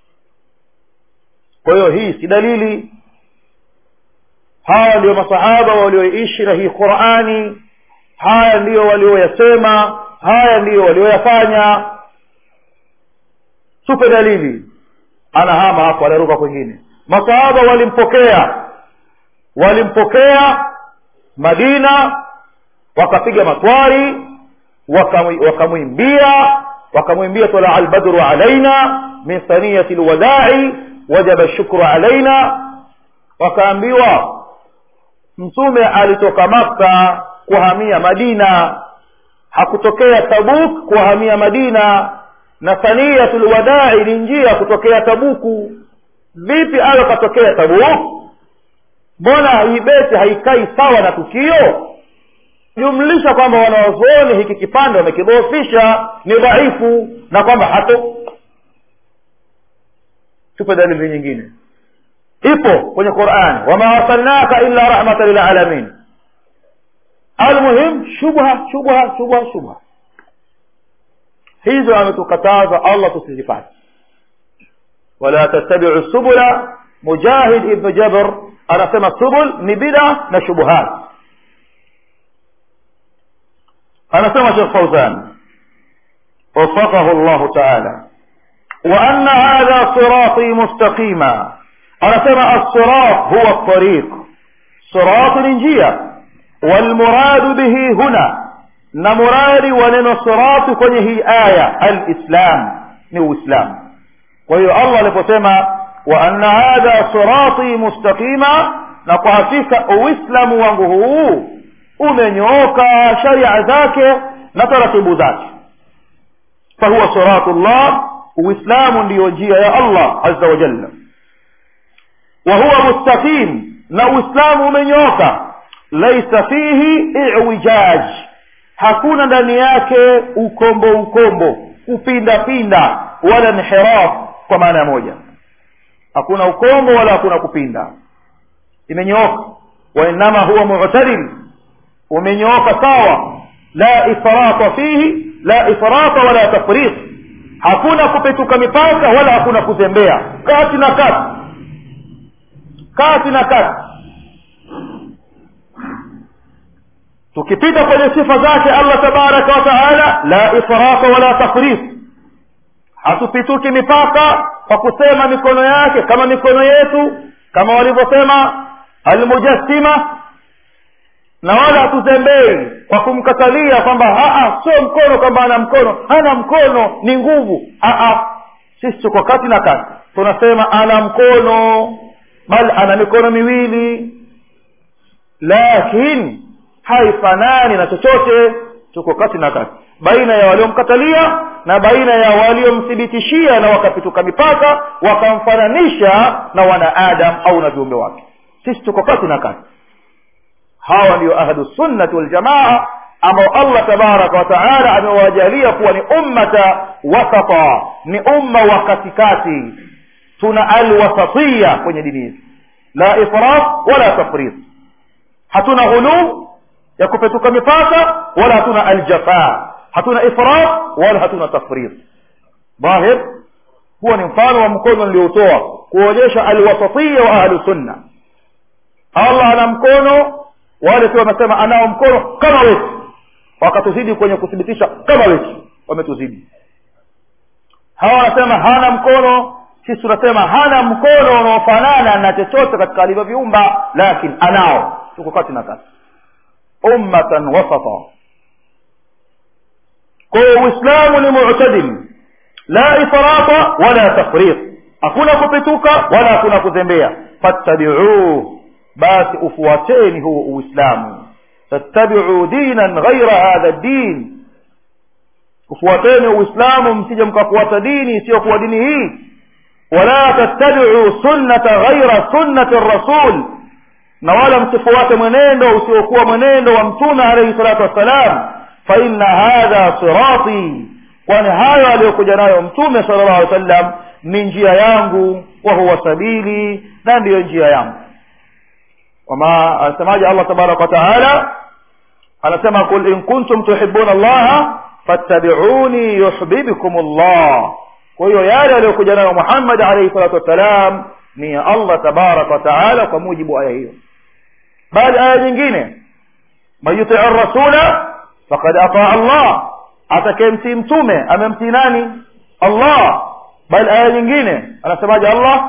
kwa hiyo hii si dalili hawa ndio masahaba walioishi na hii qurani haya ndiyo walioyasema haya ndiyo walioyafanya tupe dalili anahama hapo anaruka kwingine masahaba walimpokea walimpokea madina wakapiga matwari wakamwimbia wakamwimbia tala albadru alaina min thaniyati lwadai wajaba shukru alaina wakaambiwa mtume alitoka makka kuhamia madina hakutokea tabuk kuhamia madina na thaniyatu lwadai ni njia kutokea tabuku vipi ayo katokea tabuk mbona hii beti haikai sawa na tukio jumlisha kwamba wanawazuoni hiki kipande wamekidhoofisha ni dhaifu na kwamba hato tupe dalili nyingine ipo kwenye qurani wama arsalnaka illa rahmatan lilalamin almuhim shubha shubha shubha shubha hizo ametukataza allah tusizifate wala tattabiu subula mujahid ibnu jabr anasema subul ni bida na shubuhat anasema shekh fauzan وفقه الله تعالى وأن هذا صراطي مستقيما أنا سمع الصراط هو الطريق صراط الإنجية والمراد به هنا نمراد ونن صراط كنه آية الإسلام نو إسلام وهي الله لفسما وأن هذا صراطي مستقيما نقافيك أوسلم وانه umenyoka sharia zake na taratibu zake fahuwa siratu llah uislamu ndiyo njia ya allah aza wajalla wa huwa mustaqim na uislamu umenyoka laisa fihi iwijaj hakuna ndani yake ukombo ukombo kupinda pinda wala inhiraf kwa maana moja hakuna ukombo wala hakuna kupinda imenyooka wainama huwa mu'tadil umenyooka sawa la ifrata fihi la ifrata wala tafriq hakuna kupetuka mipaka wala hakuna kuzembea kati na kati kati na kati tukipita kwenye sifa zake allah tabaraka wa taala la ifrata wala tafriq hatupituki mipaka kwa kusema mikono yake kama mikono yetu kama walivyosema almujassima na wala hatuzembei kwa kumkatalia kwamba sio mkono kwamba ana mkono hana mkono ni nguvu Aa, sisi tuko kati na kati tunasema ana mkono bali ana mikono miwili lakini haifanani na chochote tuko kati na kati baina ya waliomkatalia na baina ya waliomthibitishia na wakapituka mipaka wakamfananisha na wanaadam au na viumbe wake sisi tuko kati na kati hawa ndio ahlusunnati waljamaa ambao allah tabaraka wataala amewajalia kuwa ni ummata wasata ni umma wa katikati tuna alwasatiya kwenye dini hizi la ifrat wala tafrit hatuna ghuluu ya kupetuka mipaka wala hatuna aljafa hatuna ifrat wala hatuna tafrit dhahir huwa ni mfano wa mkono nilioutoa kuonyesha alwasatiya wa ahlusunna allah ana mkono wale pia wamesema anao mkono kama wetu wakatuzidi kwenye kuthibitisha kama wetu wametuzidi hawa wanasema hana mkono sisi tunasema hana mkono unaofanana na chochote katika alivyoviumba lakini anao tuko kati na kati ummatan wasata kwa hiyo uislamu ni mu'tadil la ifrata wala tafriq hakuna kupituka wala hakuna kuzembea fattabi'uhu basi ufuateni huo uislamu tattabi'u dinan ghaira hadha din ufuateni uislamu msije mkafuata dini isiyokuwa dini hii wala tattabi'u sunnata ghaira sunnati rasul na wala msifuate mwenendo usiokuwa mwenendo wa mtume alayhi salatu wassalam fa inna hadha sirati kwani hayo aliyokuja nayo mtume sallallahu alaihi wasallam ni njia yangu wa huwa sabili na ndiyo njia yangu wama anasemaje allah tabaraka wataala anasema kul in kuntum tuhibuna allaha fattabiuni yuhbibkum llah kwa hiyo yale aliyokuja nayo muhammad alaihi salatu wassalam ni ya allah tabaraka wataala kwa mujibu wa aya hiyo bali aya nyingine man yutii rasula fakad ataa allah atakayemtii mtume amemtii nani allah bali aya nyingine anasemaje allah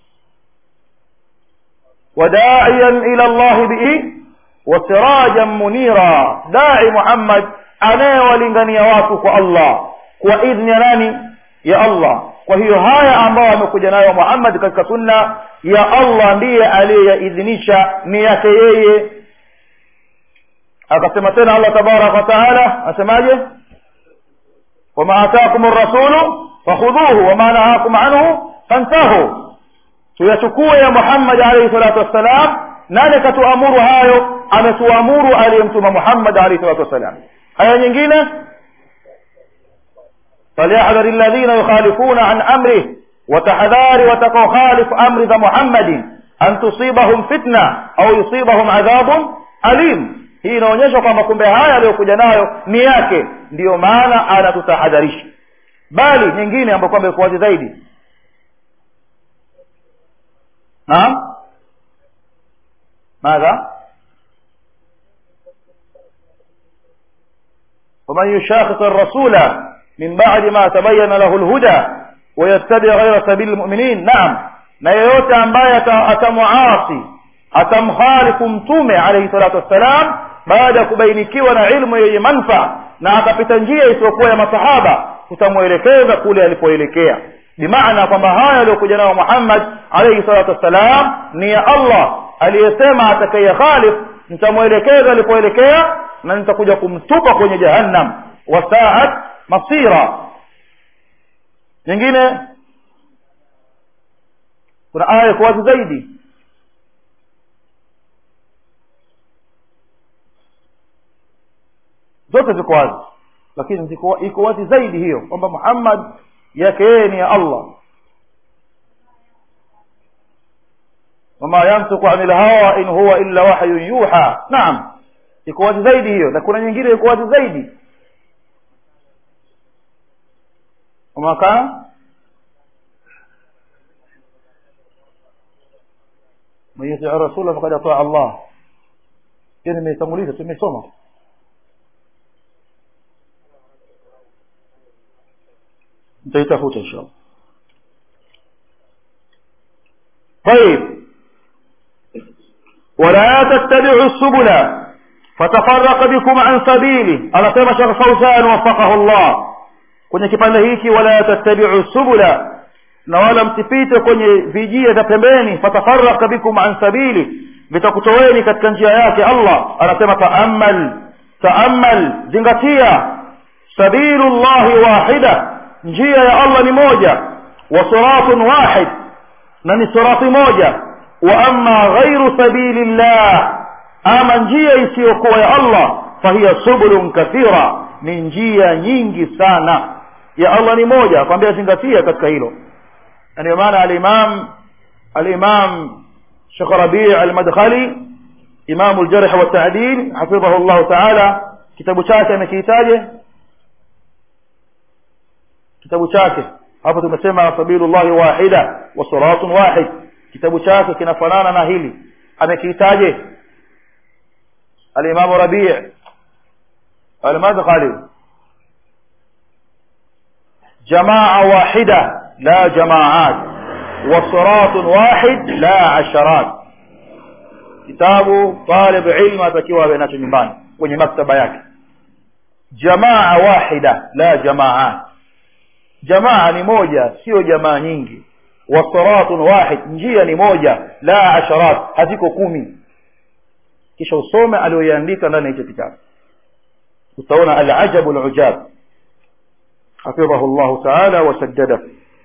وداعيا إلى الله به وسراجا منيرا داعي محمد أنا ولنغني واتك الله وإذن يناني يا الله وهي هاي ambao amekuja nayo Muhammad katika sunna ya Allah ndiye aliyeidhinisha ni yake yeye akasema tena Allah tabarak wa taala asemaje wama ataakum ar-rasulu fakhudhuhu wama nahakum anhu fantahu tuyachukue ya Muhammad alayhi salatu wassalam nani katuamuru hayo ametuamuru aliyemtuma Muhammad alayhi salatu wassalam aya nyingine فليحذر الذين يخالفون عن أمره وتحذار وتخالف أمر ذا محمد أن تصيبهم فتنة أو يصيبهم عذاب أليم hii inaonyesha kwamba kumbe haya aliyokuja nayo ni yake ndiyo maana anatutahadharisha bali nyingine ambayo kwamba iko wazi zaidi naam ماذا ومن يشاقق الرسول من بعد ما تبين له الهدى ويتبع غير سبيل المؤمنين نعم na yeyote ambaye atamuasi atamkhalifu mtume alayhi salatu wassalam baada ya kubainikiwa na ilmu yenye manfaa na akapita njia isiyokuwa ya masahaba tutamwelekeza kule alipoelekea bimaana kwamba haya aliyokuja nayo muhammad alayhi salatu wassalam ni ya allah aliyesema atakaye khalif nitamwelekeza alipoelekea na nitakuja kumtupa kwenye jahannam wasaat masira nyingine kuna aya iko wazi zaidi zote ziko wazi lakini ziko iko wazi zaidi hiyo kwamba muhammad yake yeye ni ya allah wama yantiqu anil hawa in huwa illa wahyun yuha naam iko wazi zaidi hiyo na kuna nyingine iko wazi zaidi wama kana man yuti rasula faqad ataa allah hiyo nimeitanguliza tumesoma nitaitafuta inshallah طيب ولا تتبعوا السبل فتفرق بكم عن سبيله anasema Sheikh Fauzan wafaqahu Allah kwenye kipande hiki wala tattabi'u subula na wala msipite kwenye vijia vya pembeni fatafaraka bikum an sabili vitakutoweni katika njia yake Allah anasema taammal taammal zingatia sabilullahi wahida njia ya Allah ni moja wa siratun wahid na ni sirati moja wa amma ghairu sabilillah ama njia isiyokuwa ya Allah fahiya subulun kathira ni njia nyingi sana ya Allah ni moja kwambia zingatia katika hilo ndio maana al-Imam al-Imam Sheikh Rabi' al-Madkhali Imam al-Jarh wa at-Ta'dil hafidhahu Allah Ta'ala kitabu chake amekihitaje kitabu chake hapo tumesema sabilullahi wahida wa siratun wahid kitabu chake kinafanana na hili amekihitaje al-Imam Rabi' al-Madkhali جماعة واحدة لا جماعات وصراط واحد لا عشرات kitabu talib ilmu atakiwa awe nacho nyumbani kwenye maktaba yake jamaa wahida la jamaat jamaa ni moja sio jamaa nyingi wasiratun wahid njia ni moja la asharat haziko kumi kisha usome aliyoiandika ndani ya hicho kitabu utaona alajabu alujab حفظه الله تعالى وسدده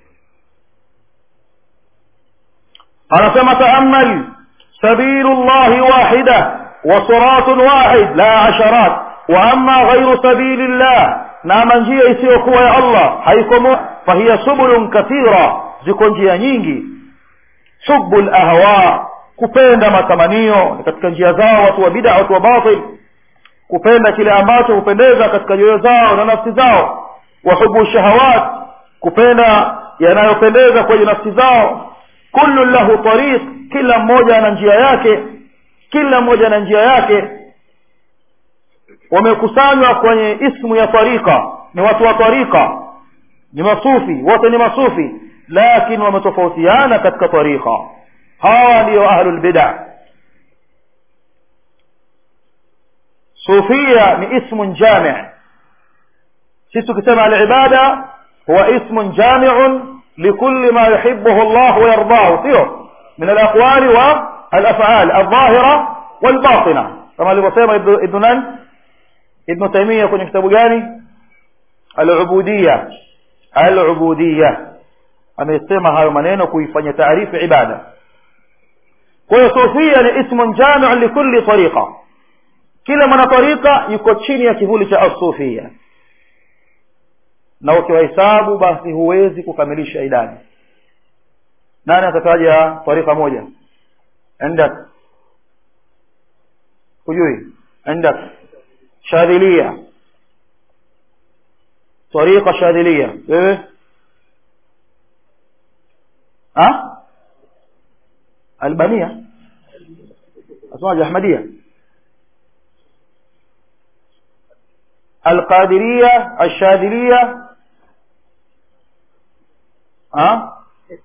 قال كما تأمل سبيل الله واحدة وصراط واحد لا عشرات وأما غير سبيل الله نعم njia isiyokuwa ya Allah haikomo fahiya subulun kathira ziko njia nyingi hubbul ahwa kupenda matamanio katika njia zao watu wa bid'a watu wa batil kupenda kile ambacho hupendeza katika nyoyo zao na nafsi zao wahubu shahawat kupenda yanayopendeza kwenye nafsi zao kullu lahu tariq kila mmoja ana njia yake kila mmoja ana njia yake wamekusanywa kwenye ismu ya tariqa ni watu wa tariqa ni masufi wote ni masufi lakini wametofautiana katika tariqa hawa ndio ahlul bid'ah sufia ni ismun jami' sisi tukisema alibada huwa ismun jami'un likulli ma yuhibbuhu Allah wa yardahu sio min alaqwali wa alaf'al adh-dhahira wal-batina kama alivyosema ibn nan ibn taymiyyah kwenye kitabu gani al-ubudiyya al-ubudiyya amesema hayo maneno kuifanya taarifu ibada kwa hiyo sufia ni ismun jami'un likulli tariqa kila mwana tariqa yuko chini ya kivuli cha as-sufia na ukiwahesabu basi huwezi kukamilisha idadi nani atataja tarika moja عندك hujui عندك shadhilia tariqa shadhilia wewe ha albania asmaje ahmadia القادرية الشاذلية ها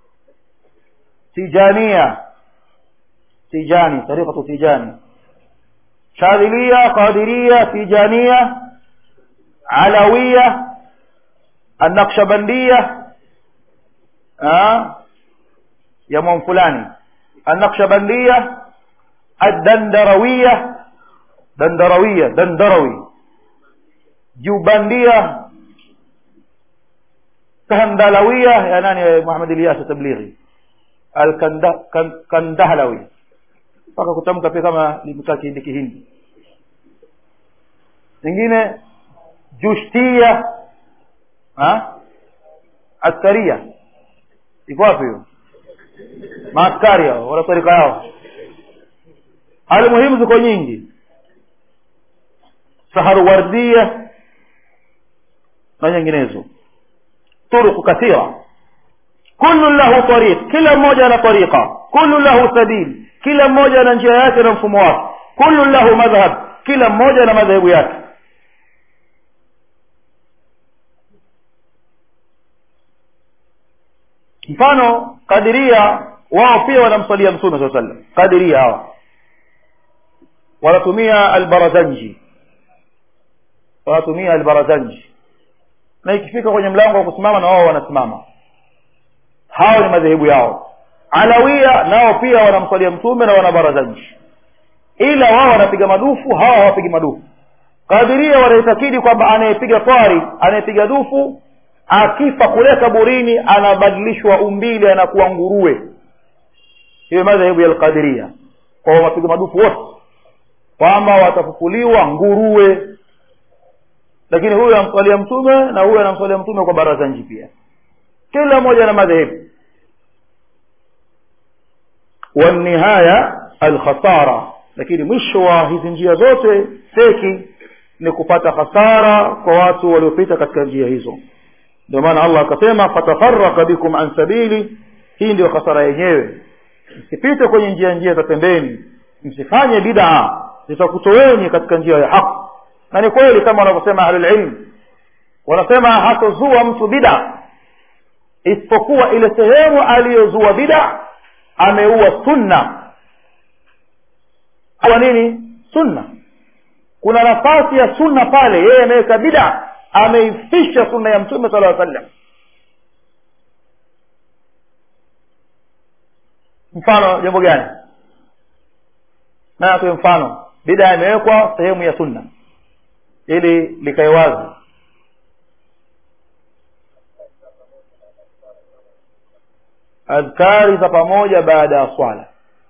تيجانية تيجاني طريقة تيجاني شاذلية قادرية تيجانية علوية النقشبندية ها يا مون فلاني النقشبندية الدندروية دندروية دندروي جوبندية كهندلوية يا ناني محمد الياس تبليغي الكندهلوي mpaka kutamka pia kama limekaa kihindi kihindi nyingine jushtia askaria iko wapi hiyo maaskari hao wala tarika yao hali muhimu ziko nyingi saharuwardia na nyinginezo turuku kathira kullu lahu tariq kila mmoja ana tariqa kullu lahu sabil kila mmoja ana njia yake na mfumo wake kullu lahu madhhab kila mmoja na madhehebu yake mfano kadiria wao pia wanamsalia mtume saa sallam kadiria hawa wanatumia albarazanji wanatumia albarazanji na ikifika kwenye mlango wa kusimama na wao wanasimama hao ni madhehebu yao alawia nao pia wanamswalia mtume na wana barazanji ila wao wanapiga madufu hawa hawapigi madufu kadiria wanaitakidi kwamba anayepiga twari anayepiga dufu akifa kule kaburini anabadilishwa umbile anakuwa nguruwe hiyo madhehebu ya alqadiria kwa wapiga madufu wote kwamba watafufuliwa nguruwe lakini huyu anamswalia mtume na huyu anamswalia mtume kwa baraza nji pia kila mmoja na madhehebu wanihaya alkhasara lakini mwisho wa hizi njia zote seki ni kupata hasara kwa watu waliopita katika njia hizo ndio maana allah akasema fatafaraka bikum an sabili hii ndio hasara yenyewe msipite kwenye njia njia za pembeni msifanye bidaa zitakutoweni katika njia ya haki na ni kweli kama wanavyosema ahlulilm wanasema hatozua mtu bida isipokuwa ile sehemu aliyozua bida ameua sunna kwa nini sunna kuna nafasi ya sunna pale yeye ameweka bida ameifisha sunna ya mtume sala sallam mfano jambo gani na atoe mfano bida imewekwa sehemu ya sunna ili likae wazi adhkari za pamoja baada ya swala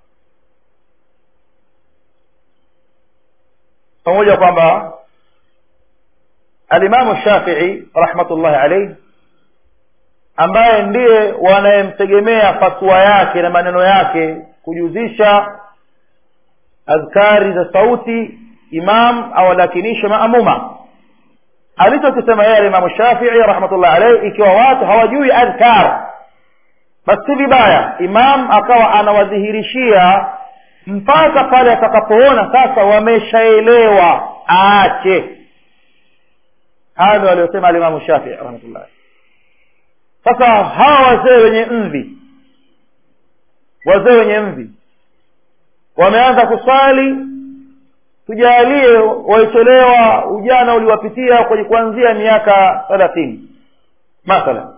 pamoja kwamba alimamu shafii rahmatullahi alaihi ambaye ndiye wanayemtegemea fatwa yake na maneno yake kujuzisha adhkari za sauti imam awalakinishe maamuma alichokisema yeye alimamu shafii rahmatullahi alaihi ikiwa watu hawajui adhkar basi si vibaya imam akawa anawadhihirishia mpaka pale atakapoona sasa wameshaelewa aache hayo ndio aliyosema alimamu shafii rahmatullahi sasa hawa wazee wenye mvi wazee wenye mvi wameanza kuswali tujalie waitolewa ujana uliwapitia kwenye kuanzia miaka thelathini mathalan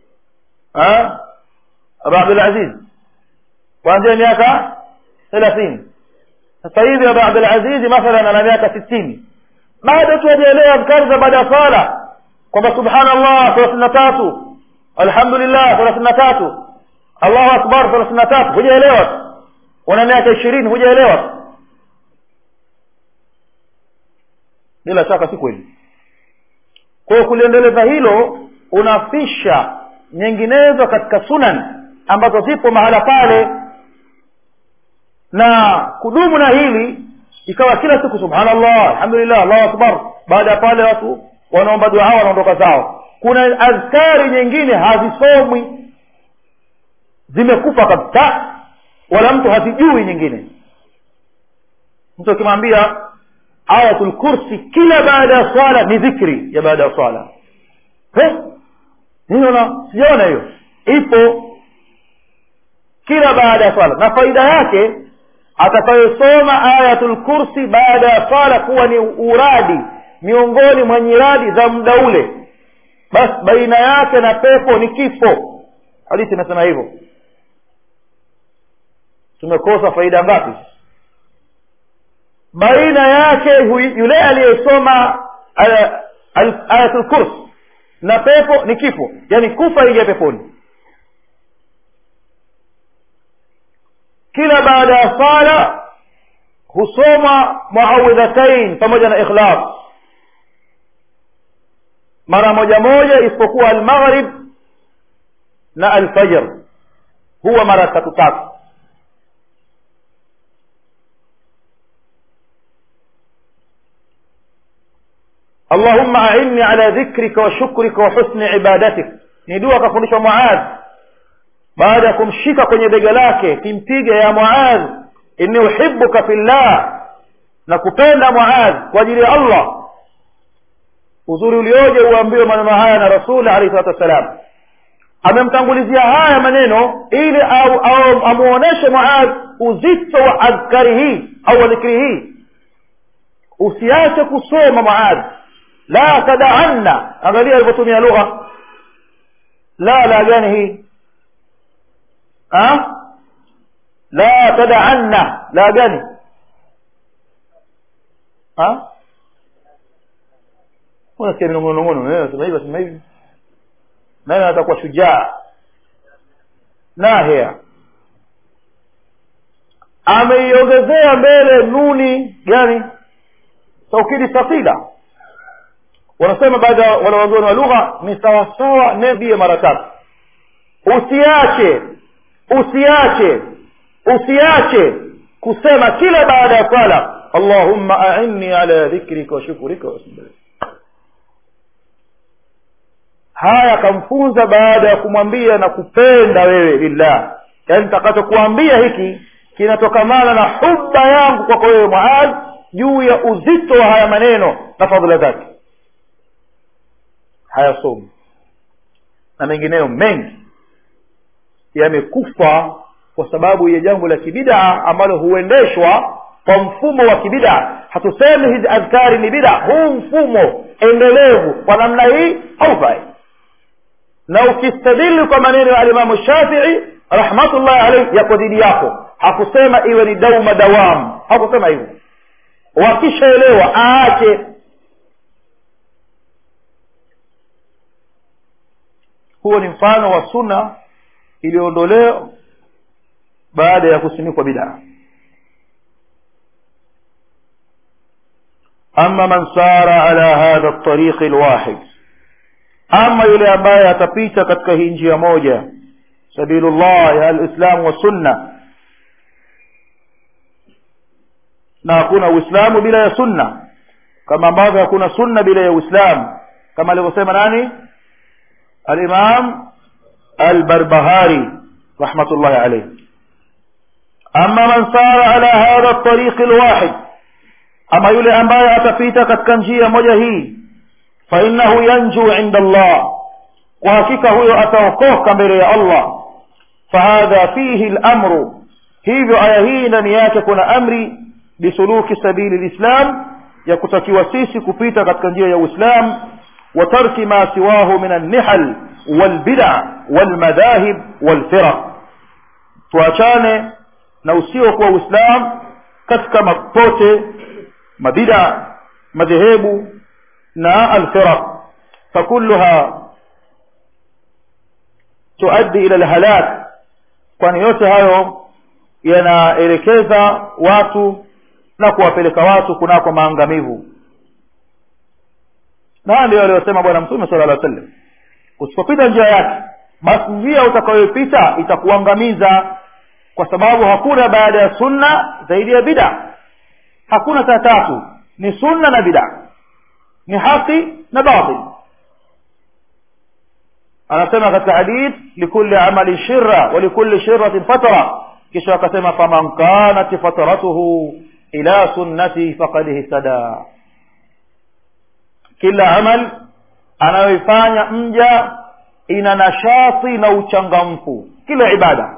abu abdulaziz kuanzia miaka thelathini sasa hivi abu abdulazizi mathalan ana miaka sitini bado tu hajaelewa adhkari za baada ya sala kwamba subhanallah thelathini na tatu alhamdulillah thelathini na tatu allahu akbar thelathini na tatu hujaelewa tu una miaka ishirini hujaelewa tu bila shaka si kweli kwa hiyo kuliendeleza hilo unafisha nyinginezo katika sunan ambazo zipo mahala pale na kudumu na hili ikawa kila siku subhanallah alhamdulillah allahu akbar baada ya pale watu wanaomba dua wanaondoka zao kuna adhkari nyingine hazisomwi zimekufa kabisa wala mtu hazijui nyingine mtu akimwambia ayatul kursi kila baada ya swala ni dhikri ya baada ya swala niona sijaona hiyo ipo kila baada ya swala na faida yake atakayosoma ayatul kursi baada ya swala kuwa ni uradi miongoni mwa nyiradi za muda ule basi baina yake na pepo ni kifo hadithi inasema hivyo tumekosa faida ngapi baina yake yule aliyesoma ayatul kurs na pepo ni kifo yani kufa ingia peponi kila baada ya sala husoma muawidhatain pamoja na ikhlas mara moja moja isipokuwa almaghrib na alfajr huwa mara tatu tatu اللهم أعني على ذكرك وشكرك وحسن عبادتك ni dua akafundishwa muadh baada ya kumshika kwenye bega lake kimpiga ya muadh inni uhibuka fillah na kupenda muadh kwa ajili ya allah uzuri ulioje uambiwe maneno haya na rasuli alaihi salatu wassalam amemtangulizia haya maneno ili au, au amuoneshe muadh uzito wa adhkari hii au wa dhikri hii usiache kusoma muadh la tadaanna angalia alivyotumia lugha la la gani hii ha? la tadaanna la gani ha? unasikia minongonongono sema hivi sema hivi nani atakuwa shujaa nahia ameiongezea mbele nuni gani taukidi thaqila wanasema baadhi ya wanawazuoni wa lugha ni sawasawa nebie mara tatu usiache usiache usiache kusema kila baada ya swala allahumma ainni ala dhikrika wa shukrika wa haya akamfunza baada ya kumwambia na kupenda wewe lillah yaani takachokuambia hiki kinatokamana na huba yangu kwako wewe muad juu ya uzito wa haya maneno na fadhila zake hayasomi na mengineyo mengi yamekufa kwa sababu ya jambo la kibidaa ambalo huendeshwa kwa mfumo wa kibidaa hatusemi hizi adhkari ni bidaa huu mfumo endelevu kwa namna hii haufai na ukistadili kwa maneno ya alimamu shafii rahmatullahi alaihi yako dhidi yako hakusema iwe ni dauma dawamu hakusema hivyo wakishaelewa aache huo ni mfano wa sunna iliyoondolewa baada ya kusimikwa bidaa ama man sara ala hadha ltariqi lwahid ama yule ambaye atapita katika hii njia moja sabilullah ya alislamu wa sunna na hakuna uislamu bila ya sunna kama ambavyo hakuna sunna bila ya uislamu kama alivyosema nani الإمام البربهاري رحمة الله عليه أما من سار على هذا الطريق الواحد أما يلي أنبايا أتفيت قد كنجية مجهي فإنه ينجو عند الله وهكيك هو أتوقوه كمبري الله فهذا فيه الأمر hivyo aya hii ndani yake kuna amri bisuluki sabili lislam ya kutakiwa sisi kupita katika njia ya uislam وترك ما سواه من النحل والبدع والمذاهب والفرق tuachane na usio kuwa uislam katika mapote mabida madhehebu na alfiraq fakulluha tuaddi ila alhalak kwani yote hayo yanaelekeza watu na kuwapeleka watu kunako maangamivu na haya ndio aliyosema bwana mtume sala llah sallam usipopita njia yake basi njia utakayoipita itakuangamiza kwa sababu hakuna baada ya sunna zaidi ya bida hakuna saa tatu ni sunna na bida ni haki na batil anasema katika hadith likulli amalin shirra wa likulli shirratin fatra kisha akasema faman kanat fatratuhu ila sunnati faqad ihtada kila amal anayoifanya mja ina nashati na uchangamfu kila ibada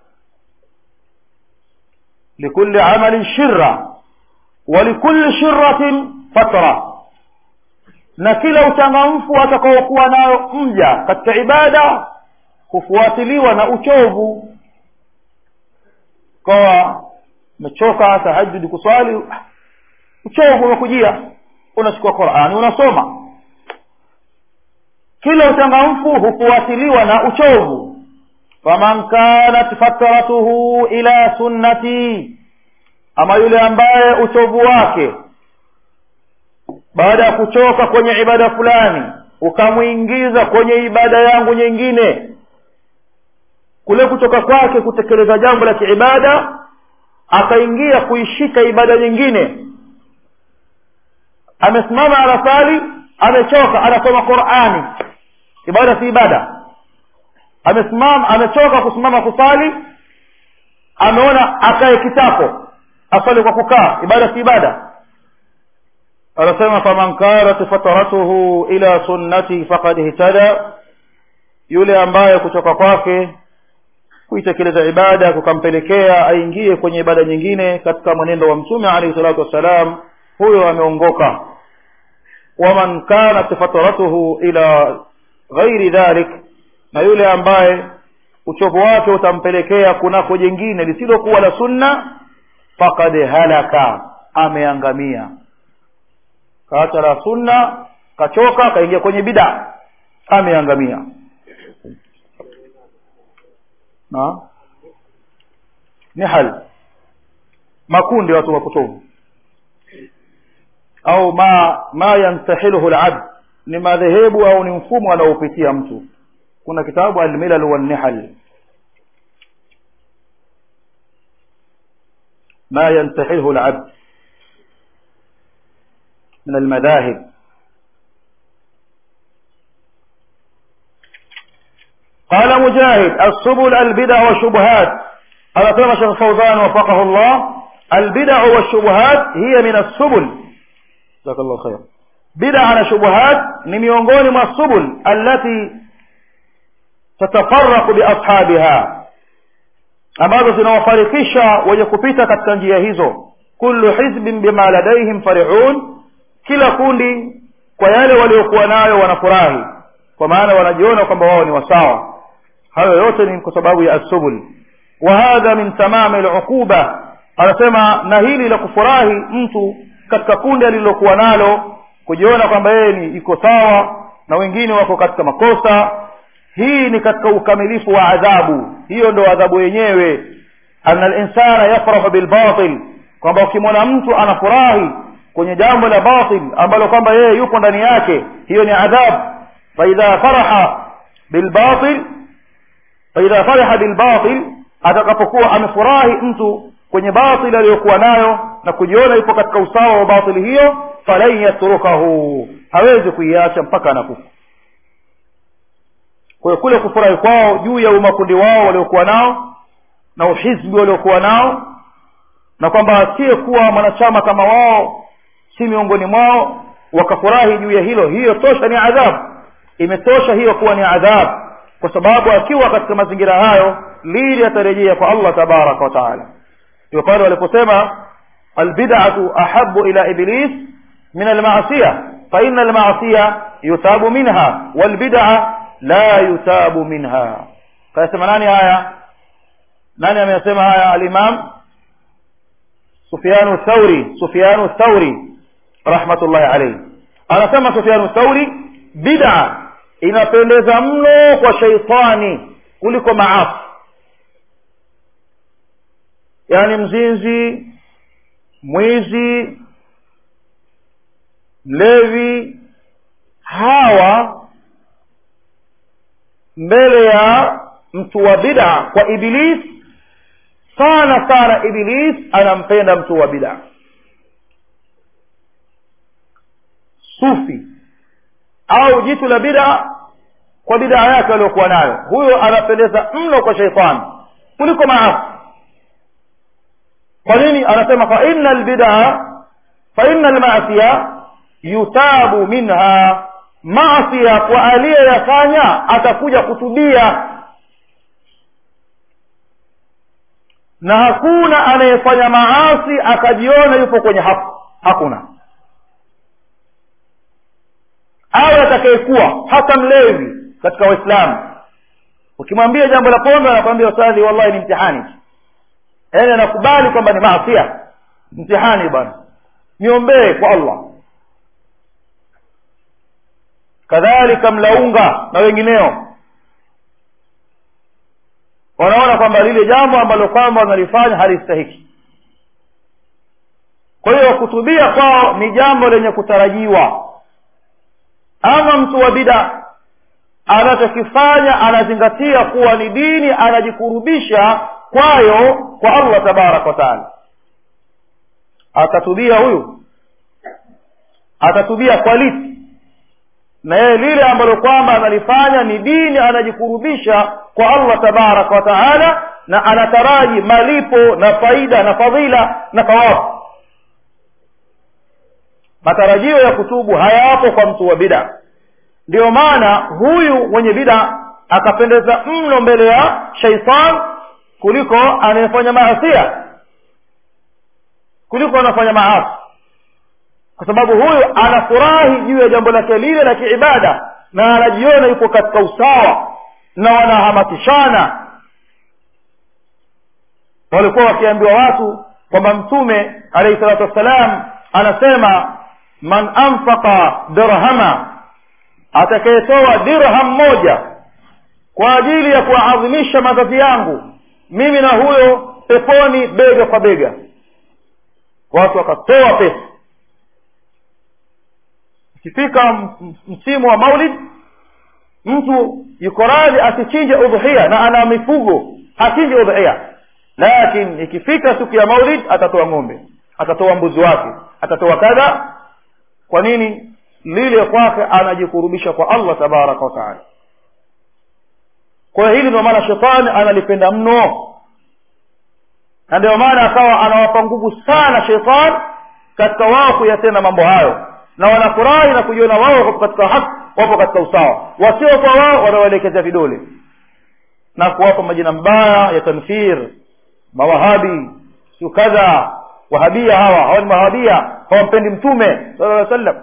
likulli amalin shirra wa likulli shirratin fatra na kila uchangamfu atakaokuwa nayo mja katika ibada hufuatiliwa na uchovu kawa umechoka tahajudi kuswali uchovu umekujia unachukua qurani unasoma kila uchangamfu hufuatiliwa na uchovu faman kanat fatratuhu ila sunnati ama yule ambaye uchovu wake baada ya kuchoka kwenye ibada fulani ukamwingiza kwenye ibada yangu nyingine kule kutoka kwake kutekeleza jambo la kiibada akaingia kuishika ibada nyingine amesimama anasali amechoka anasoma qurani ibada si ibada amesimama amechoka kusimama kusali ameona akae kitako asali kwa kukaa ibada si ibada anasema faman kanat fataratuhu ila sunnati faqad ihtada yule ambaye kutoka kwake kuitekeleza ibada kukampelekea aingie kwenye ibada nyingine katika mwenendo wa mtume alayhi salatu wassalam huyo ameongoka waman kanat fataratuhu ila ghairi dhalik na yule ambaye uchovu wake utampelekea kunako jingine lisilokuwa la sunna faqad halaka ameangamia kaacha la sunna kachoka kaingia kwenye bida ameangamia na ni hali makundi watu wapotovu au ma ma yantahiluhu alabd ni madhehebu au ni mfumo anaopitia mtu kuna kitabu almilal wannihal ما ينتحله العبد من المذاهب قال مجاهد السبل البدع والشبهات هذا كما شيخ الفوزان وفقه الله البدع والشبهات هي من السبل جزاك الله خير بدع na shubuhat ni miongoni mwa subul allati tatafarraqu biashabiha ambazo zinawafarikisha wenye kupita katika njia hizo kullu hizbin bima ladaihim farihun kila kundi kwa yale waliokuwa nayo wanafurahi kwa maana wanajiona kwamba wao ni wasawa hayo yote ni kwa sababu ya asubul wa hadha min tamami aluquba anasema na hili la kufurahi mtu katika kundi alilokuwa nalo kujiona kwamba yeye ni iko sawa na wengine wako katika makosa hii ni katika ukamilifu wa adhabu hiyo ndo adhabu yenyewe anna linsana yafrahu bilbatil kwamba ukimwona mtu anafurahi kwenye jambo la batil ambalo kwamba yeye yupo ndani yake hiyo ni adhabu faidha faraha bilbatil faidha faraha bilbatil atakapokuwa amefurahi mtu kwenye batil aliyokuwa nayo na kujiona yupo katika usawa wa batili hiyo falan yatrukahu hawezi kuiacha mpaka anakufa kwa hiyo kule kufurahi kwao juu ya umakundi wao waliokuwa nao na uhizbi waliokuwa nao na kwamba asiyekuwa mwanachama kama wao si miongoni mwao wakafurahi juu ya hilo hiyo tosha ni adhabu imetosha hiyo kuwa ni adhabu kwa sababu akiwa katika mazingira hayo lili atarejea kwa allah tabaraka wa taala ndio pale waliposema albidatu ahabu ila iblis min almasiya faina almasiya yuthabu minha walbidaa la yuthabu minha kayasema nani haya nani ameyasema haya alimam sufyanu thauri sufyanu thauri rahmatullahi alayhi anasema sufyanu thauri bid'a inapendeza mno kwa sheitani kuliko maafu yaani mzinzi mwizi mlevi hawa mbele ya mtu wa bid'a kwa iblis sana sana iblis anampenda mtu wa bid'a sufi au jitu la bid'a kwa bidaa yake aliyokuwa nayo huyo anapendeza mno kwa sheitani kuliko maasi kwa nini anasema fa inna albidaa fa inna almaasiya yutabu minha maasia kwa aliyeyafanya atakuja kutubia na hakuna anayefanya maasi akajiona yupo kwenye haki hakuna awe atakayekuwa hata mlevi katika waislamu ukimwambia jambo la pombe anakwambia ustadhi wallahi ni mtihani yaani anakubali kwamba ni maasia mtihani bwana niombee kwa allah kadhalika mlaunga na wengineo wanaona kwamba lile jambo ambalo kwamba wanalifanya halistahiki kwa hiyo kutubia kwao ni jambo lenye kutarajiwa ama mtu wa bida anachokifanya anazingatia kuwa ni dini anajikurubisha kwayo kwa allah tabaraka wataala atatubia huyu atatubia kwa lipi na yeye lile ambalo kwamba analifanya ni dini anajikurubisha kwa allah tabaraka wa taala na anataraji malipo na faida na fadhila na thawabu matarajio ya kutubu hayapo kwa mtu wa bida ndiyo maana huyu mwenye bida akapendeza mno mbele ya shaitan kuliko anayefanya maasia kuliko anafanya maasi kwa sababu huyu anafurahi juu ya jambo lake lile la kiibada na anajiona yuko katika usawa na wanahamasishana walikuwa wakiambiwa watu kwamba mtume alaihi salatu wassalam anasema man anfaqa dirhama atakayetoa dirham moja kwa ajili ya kuwaadhimisha mazazi yangu mimi na huyo peponi bega kwa bega watu wakatoa pesa ikifika msimu wa maulid mtu yuko radhi asichinje udhuhia na ana mifugo hachinje udhuhia lakini ikifika siku ya maulid atatoa ng'ombe atatoa mbuzi wake atatoa kadha kwa nini lile kwake anajikurubisha kwa allah tabaraka wataala kwa hiyo hili ndio maana shetani analipenda mno na ndio maana akawa anawapa nguvu sana shetani katika wao kuyatenda mambo hayo na wanafurahi na kujiona wao wapo katika haki wapo katika usawa wasiokuwa wao wanawaelekezea vidole na kuwapa majina mbaya ya tanfir mawahabi siu kadha wahabia hawa hawa ni mahabia hawampendi mtume sala llaw sallam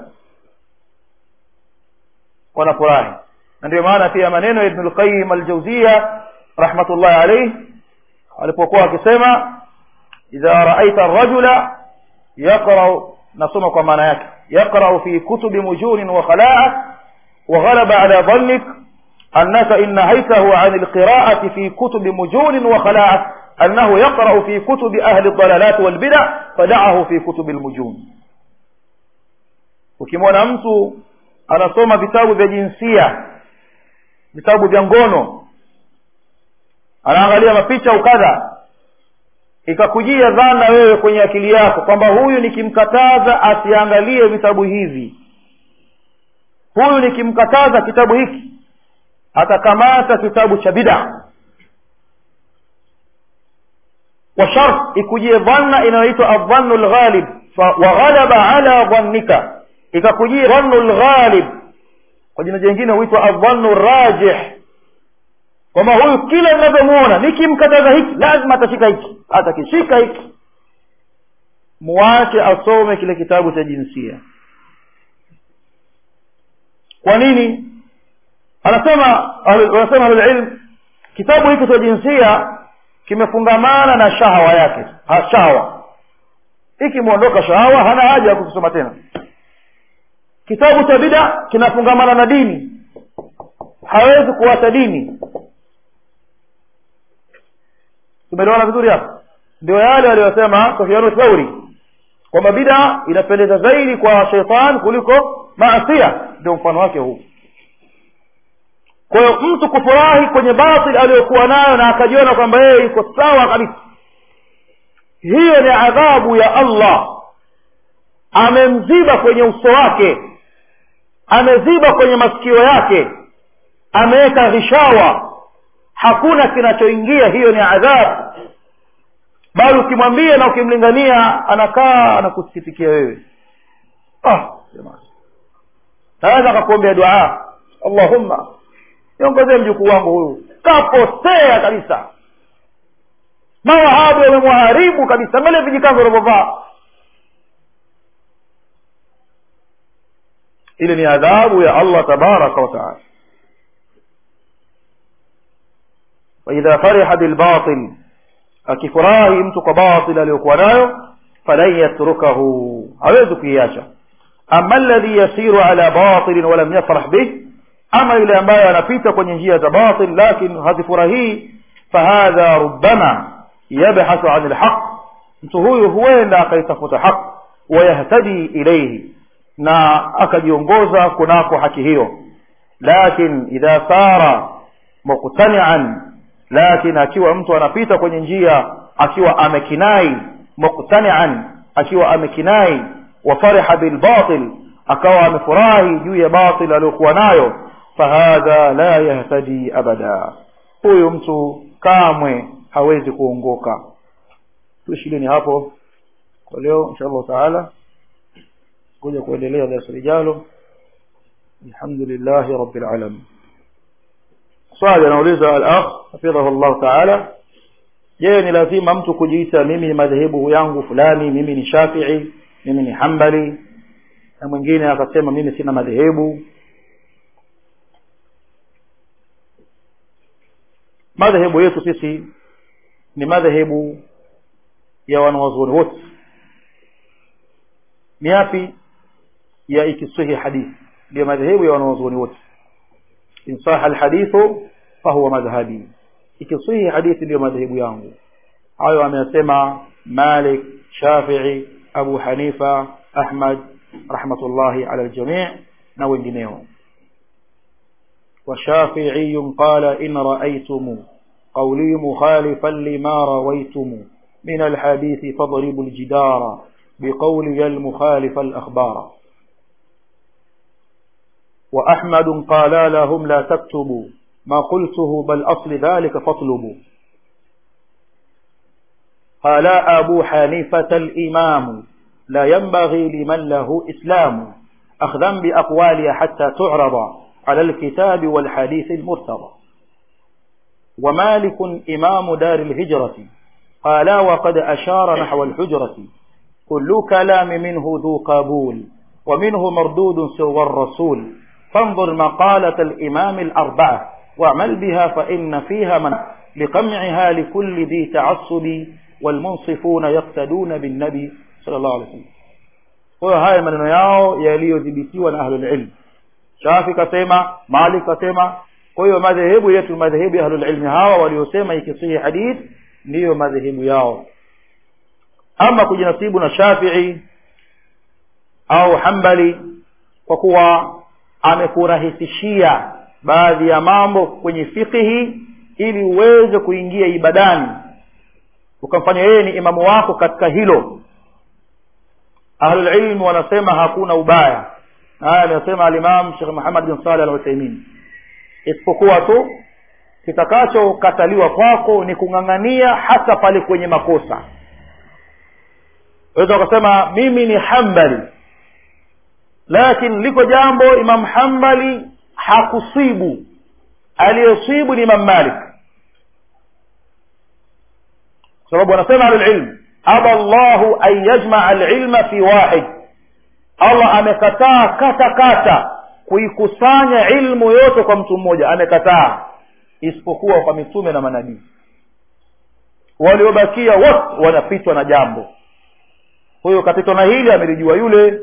wanafurahi na ndio maana pia maneno ya ibnu lqayim aljauzia rahmatullahi alaih alipokuwa akisema idha raaita rajula yaqrau nasoma kwa maana yake يقرأ في كتب مجون وخلاعة وغلب على ظنك أنك إن نهيته عن القراءة في كتب مجون وخلاعة أنه يقرأ في كتب أهل الضلالات والبدع فدعه في كتب المجون ukimwona mtu anasoma vitabu vya jinsia vitabu vya ngono anaangalia mapicha ukadha ikakujia dhana wewe kwenye akili yako kwamba huyu nikimkataza asiangalie vitabu hivi huyu nikimkataza kitabu hiki atakamata kitabu cha bida wa shart ikujie dhanna inayoitwa adhannu lghalib waghalaba ala dhannika ikakujia dhannu lghalib kwa jina jingine huitwa adhannu rajih kwamba huyu kila ninavyomuona nikimkataza hiki lazima atashika hiki atakishika hiki muache asome kile kitabu cha jinsia kwa nini anasema wanasema ahlulilm kitabu hiki cha jinsia kimefungamana na shahawa yake ha, shahawa ikimwondoka shahawa hana haja ya kukisoma tena kitabu cha bida kinafungamana na dini hawezi kuacha dini tumeliona vizuri hapa ndio yale waliyosema sofianu thauri kwamba bida inapendeza zaidi kwa sheitan kuliko maasia ndio mfano wake huu kwa hiyo mtu kufurahi kwenye batil aliyokuwa nayo na akajiona kwamba yeye yuko sawa kabisa hiyo ni adhabu ya allah amemziba kwenye uso wake ameziba kwenye masikio yake ameweka ghishawa hakuna kinachoingia hiyo ni adhabu bali ukimwambia na ukimlingania anakaa anakusikitikia wewe ah jamani naweza akakuombea dua allahumma niongezee mjukuu wangu huyu kapotea kabisa mawahabi wamemwharibu kabisa mbele vijikanzo wanavyovaa ile ni adhabu ya allah tabaraka wataala waidha fariha bilbatil akifurahi mtu kwa batil aliyokuwa nayo falan yatrukahu hawezi kuiacha ama alladhi yasiru ala batilin walam yafrah bih ama yule ambaye anapita kwenye njia za batil lakin hazifurahii fahadha rubama yabhathu an lhaq mtu huyu huenda akaitafuta haq wayahtadi ilaihi na akajiongoza kunako haki hiyo lakin idha sara muqtanian lakin akiwa mtu anapita kwenye njia akiwa amekinai muqtanian akiwa amekinai wa fariha bilbatil akawa amefurahi juu ya batil aliyokuwa nayo fahadha la yahtadi abada huyu mtu kamwe hawezi kuongoka tuishilini hapo kwa leo insha allahu taala kuja kuendelea darasa lijalo alhamdulillahi rabbil alamin swali anauliza al-akh hafidhahu llahu taala je ni lazima mtu kujiita mimi ni madhehebu yangu fulani mimi ni shafii mimi ni hambali na mwingine akasema mimi sina madhehebu madhehebu yetu sisi ni madhehebu ya wanawazuoni wote ni yapi ya ikisihi hadithi ndio madhehebu ya wanawazuoni wote in saha alhadithu fahuwa madhhabi ikisihi hadithi ndiyo madhehebu yangu hayo ameyasema malik shafii abu hanifa ahmad rahmatullahi ala aljamii na wengineo وشافعي قال إن رأيتم قولي مخالفا لما رويتم من الحديث فاضربوا الجدار بقولي المخالف الأخبار وأحمد قال لهم لا تكتبوا ما قلته بل أصل ذلك فاطلبوا قال أبو حنيفة الإمام لا ينبغي لمن له إسلام أخذا بأقوالها حتى تعرض على الكتاب والحديث المرتضى ومالك إمام دار الهجرة قال وقد أشار نحو الحجرة كل كلام منه ذو قبول ومنه مردود سوى الرسول فانظر مقالة الإمام الأربعة واعمل بها فإن فيها من لقمعها لكل ذي تعصب والمنصفون يقتدون بالنبي صلى الله عليه وسلم kwa haya maneno yao yaliyodhibitiwa na ahlulilm shafi kasema malik kasema kwa hiyo madhehebu yetu madhehebu ya ahlulilmi hawa waliosema ikisihi hadith ndiyo madhehebu yao ama kujinasibu na shafii au hambali kwa kuwa amekurahisishia baadhi ya mambo kwenye fikihi ili uweze kuingia ibadani ukamfanya yeye ni imamu wako katika hilo ahlulilmu wanasema hakuna ubaya haya anasema alimam shekh muhammad bin saleh al uthaimin isipokuwa tu kitakachokataliwa kwako ni kung'ang'ania hasa pale kwenye makosa waweza wakasema mimi ni hambali lakini liko jambo imam hambali hakusibu aliyesibu ni imam malik kwa sababu anasema ahlulilm aba llahu an yajmaa alilma fi wahid allah amekataa kata kata kuikusanya ilmu yote kwa mtu mmoja amekataa isipokuwa kwa mitume na manabii waliobakia wote wanapitwa na jambo huyo kapitwa na hili amelijua yule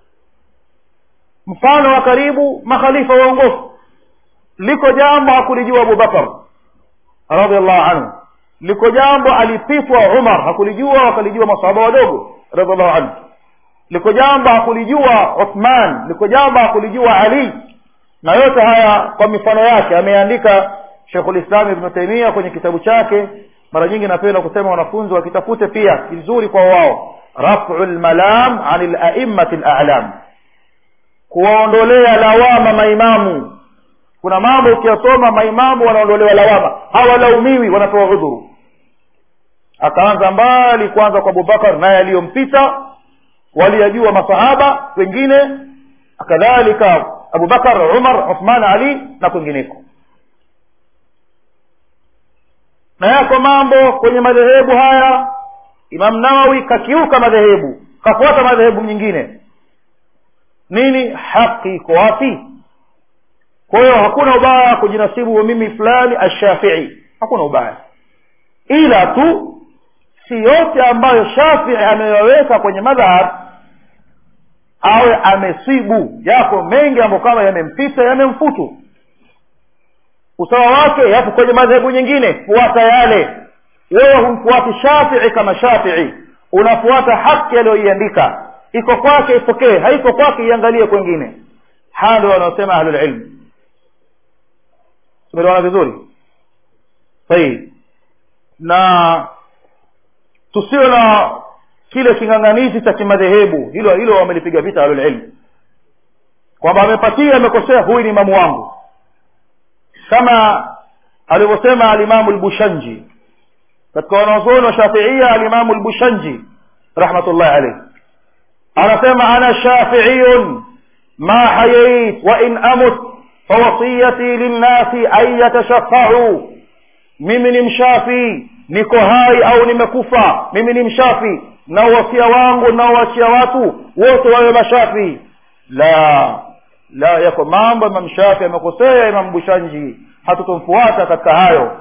mfano wa karibu makhalifa waongofu liko jambo hakulijua abubakar radiallahu anhu liko jambo alipitwa umar hakulijua wakalijua masahaba wadogo radiallahu anhu liko jambo hakulijua uthman liko jambo hakulijua ali na yote haya kwa mifano yake ameandika shekhulislam ibnu taimia kwenye kitabu chake mara nyingi napenda kusema wanafunzi wakitafute pia kizuri kwa wao rafu lmalam ani laimati lalam kuwaondolea lawama maimamu kuna mambo ukiyasoma maimamu wanaondolewa lawama hawalaumiwi wanapewa udhuru akaanza mbali kwanza kwa abubakar naye aliyompita waliyajua masahaba wengine kadhalika abubakar umar uthman ali na kwingineko na yako mambo kwenye madhehebu haya imam nawawi kakiuka madhehebu kafuata madhehebu nyingine nini haki iko wapi kwa hiyo hakuna ubaya kujinasibu mimi fulani ashafii hakuna ubaya ila tu si yote ambayo shafii ameyaweka kwenye madhhab awe amesibu yako mengi ambayo kama yamempita yamemfutu usawa wake yapo kwenye madhehebu nyingine fuata yale wewe humfuati shafii kama shafii unafuata haki aliyoiandika iko kwake ipokee haiko kwake iangalie kwengine haya ndio wanaosema ahlulilmu tumeelewana vizuri sahihi na tusiwe na kile king'ang'anizi cha kimadhehebu hilo hilo wamelipiga vita ahlulilmu kwamba amepatia amekosea huyu ni imamu wangu kama alivyosema alimamu lbushanji katika wanazuoni wa shafiia alimamu lbushanji rahmatullahi alaihi anasema ana shafiiyun ma hayait wa in amut fawasiyati linnasi an yatashafau mimi ni mshafii niko hai au nimekufa mimi ni mshafi na uwasia wangu naowachia watu wote wawe mashafi la la yako mambo imam shafi amekosea imam bushanji hatutomfuata katika hayo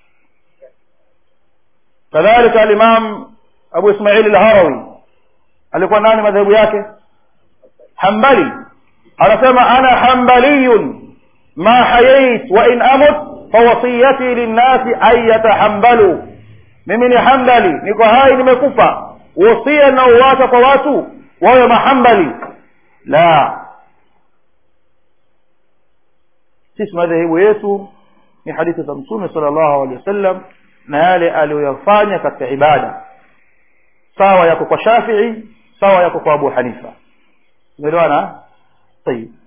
kadhalika alimam abu ismaili lharawi alikuwa nani madhehebu yake hambali anasema ana hambaliyun ma hayait wa in amut fawasiyati linnasi an yatahambalu mimi ni hambali niko hai nimekufa wasia naouwacha kwa watu wawe mahambali la sisi madhehebu yetu ni hadithi za mtume sala llahu alehi wasallam na yale aliyoyafanya katika ibada sawa yako kwa shafii sawa yako kwa abu hanifa umeelewana tayib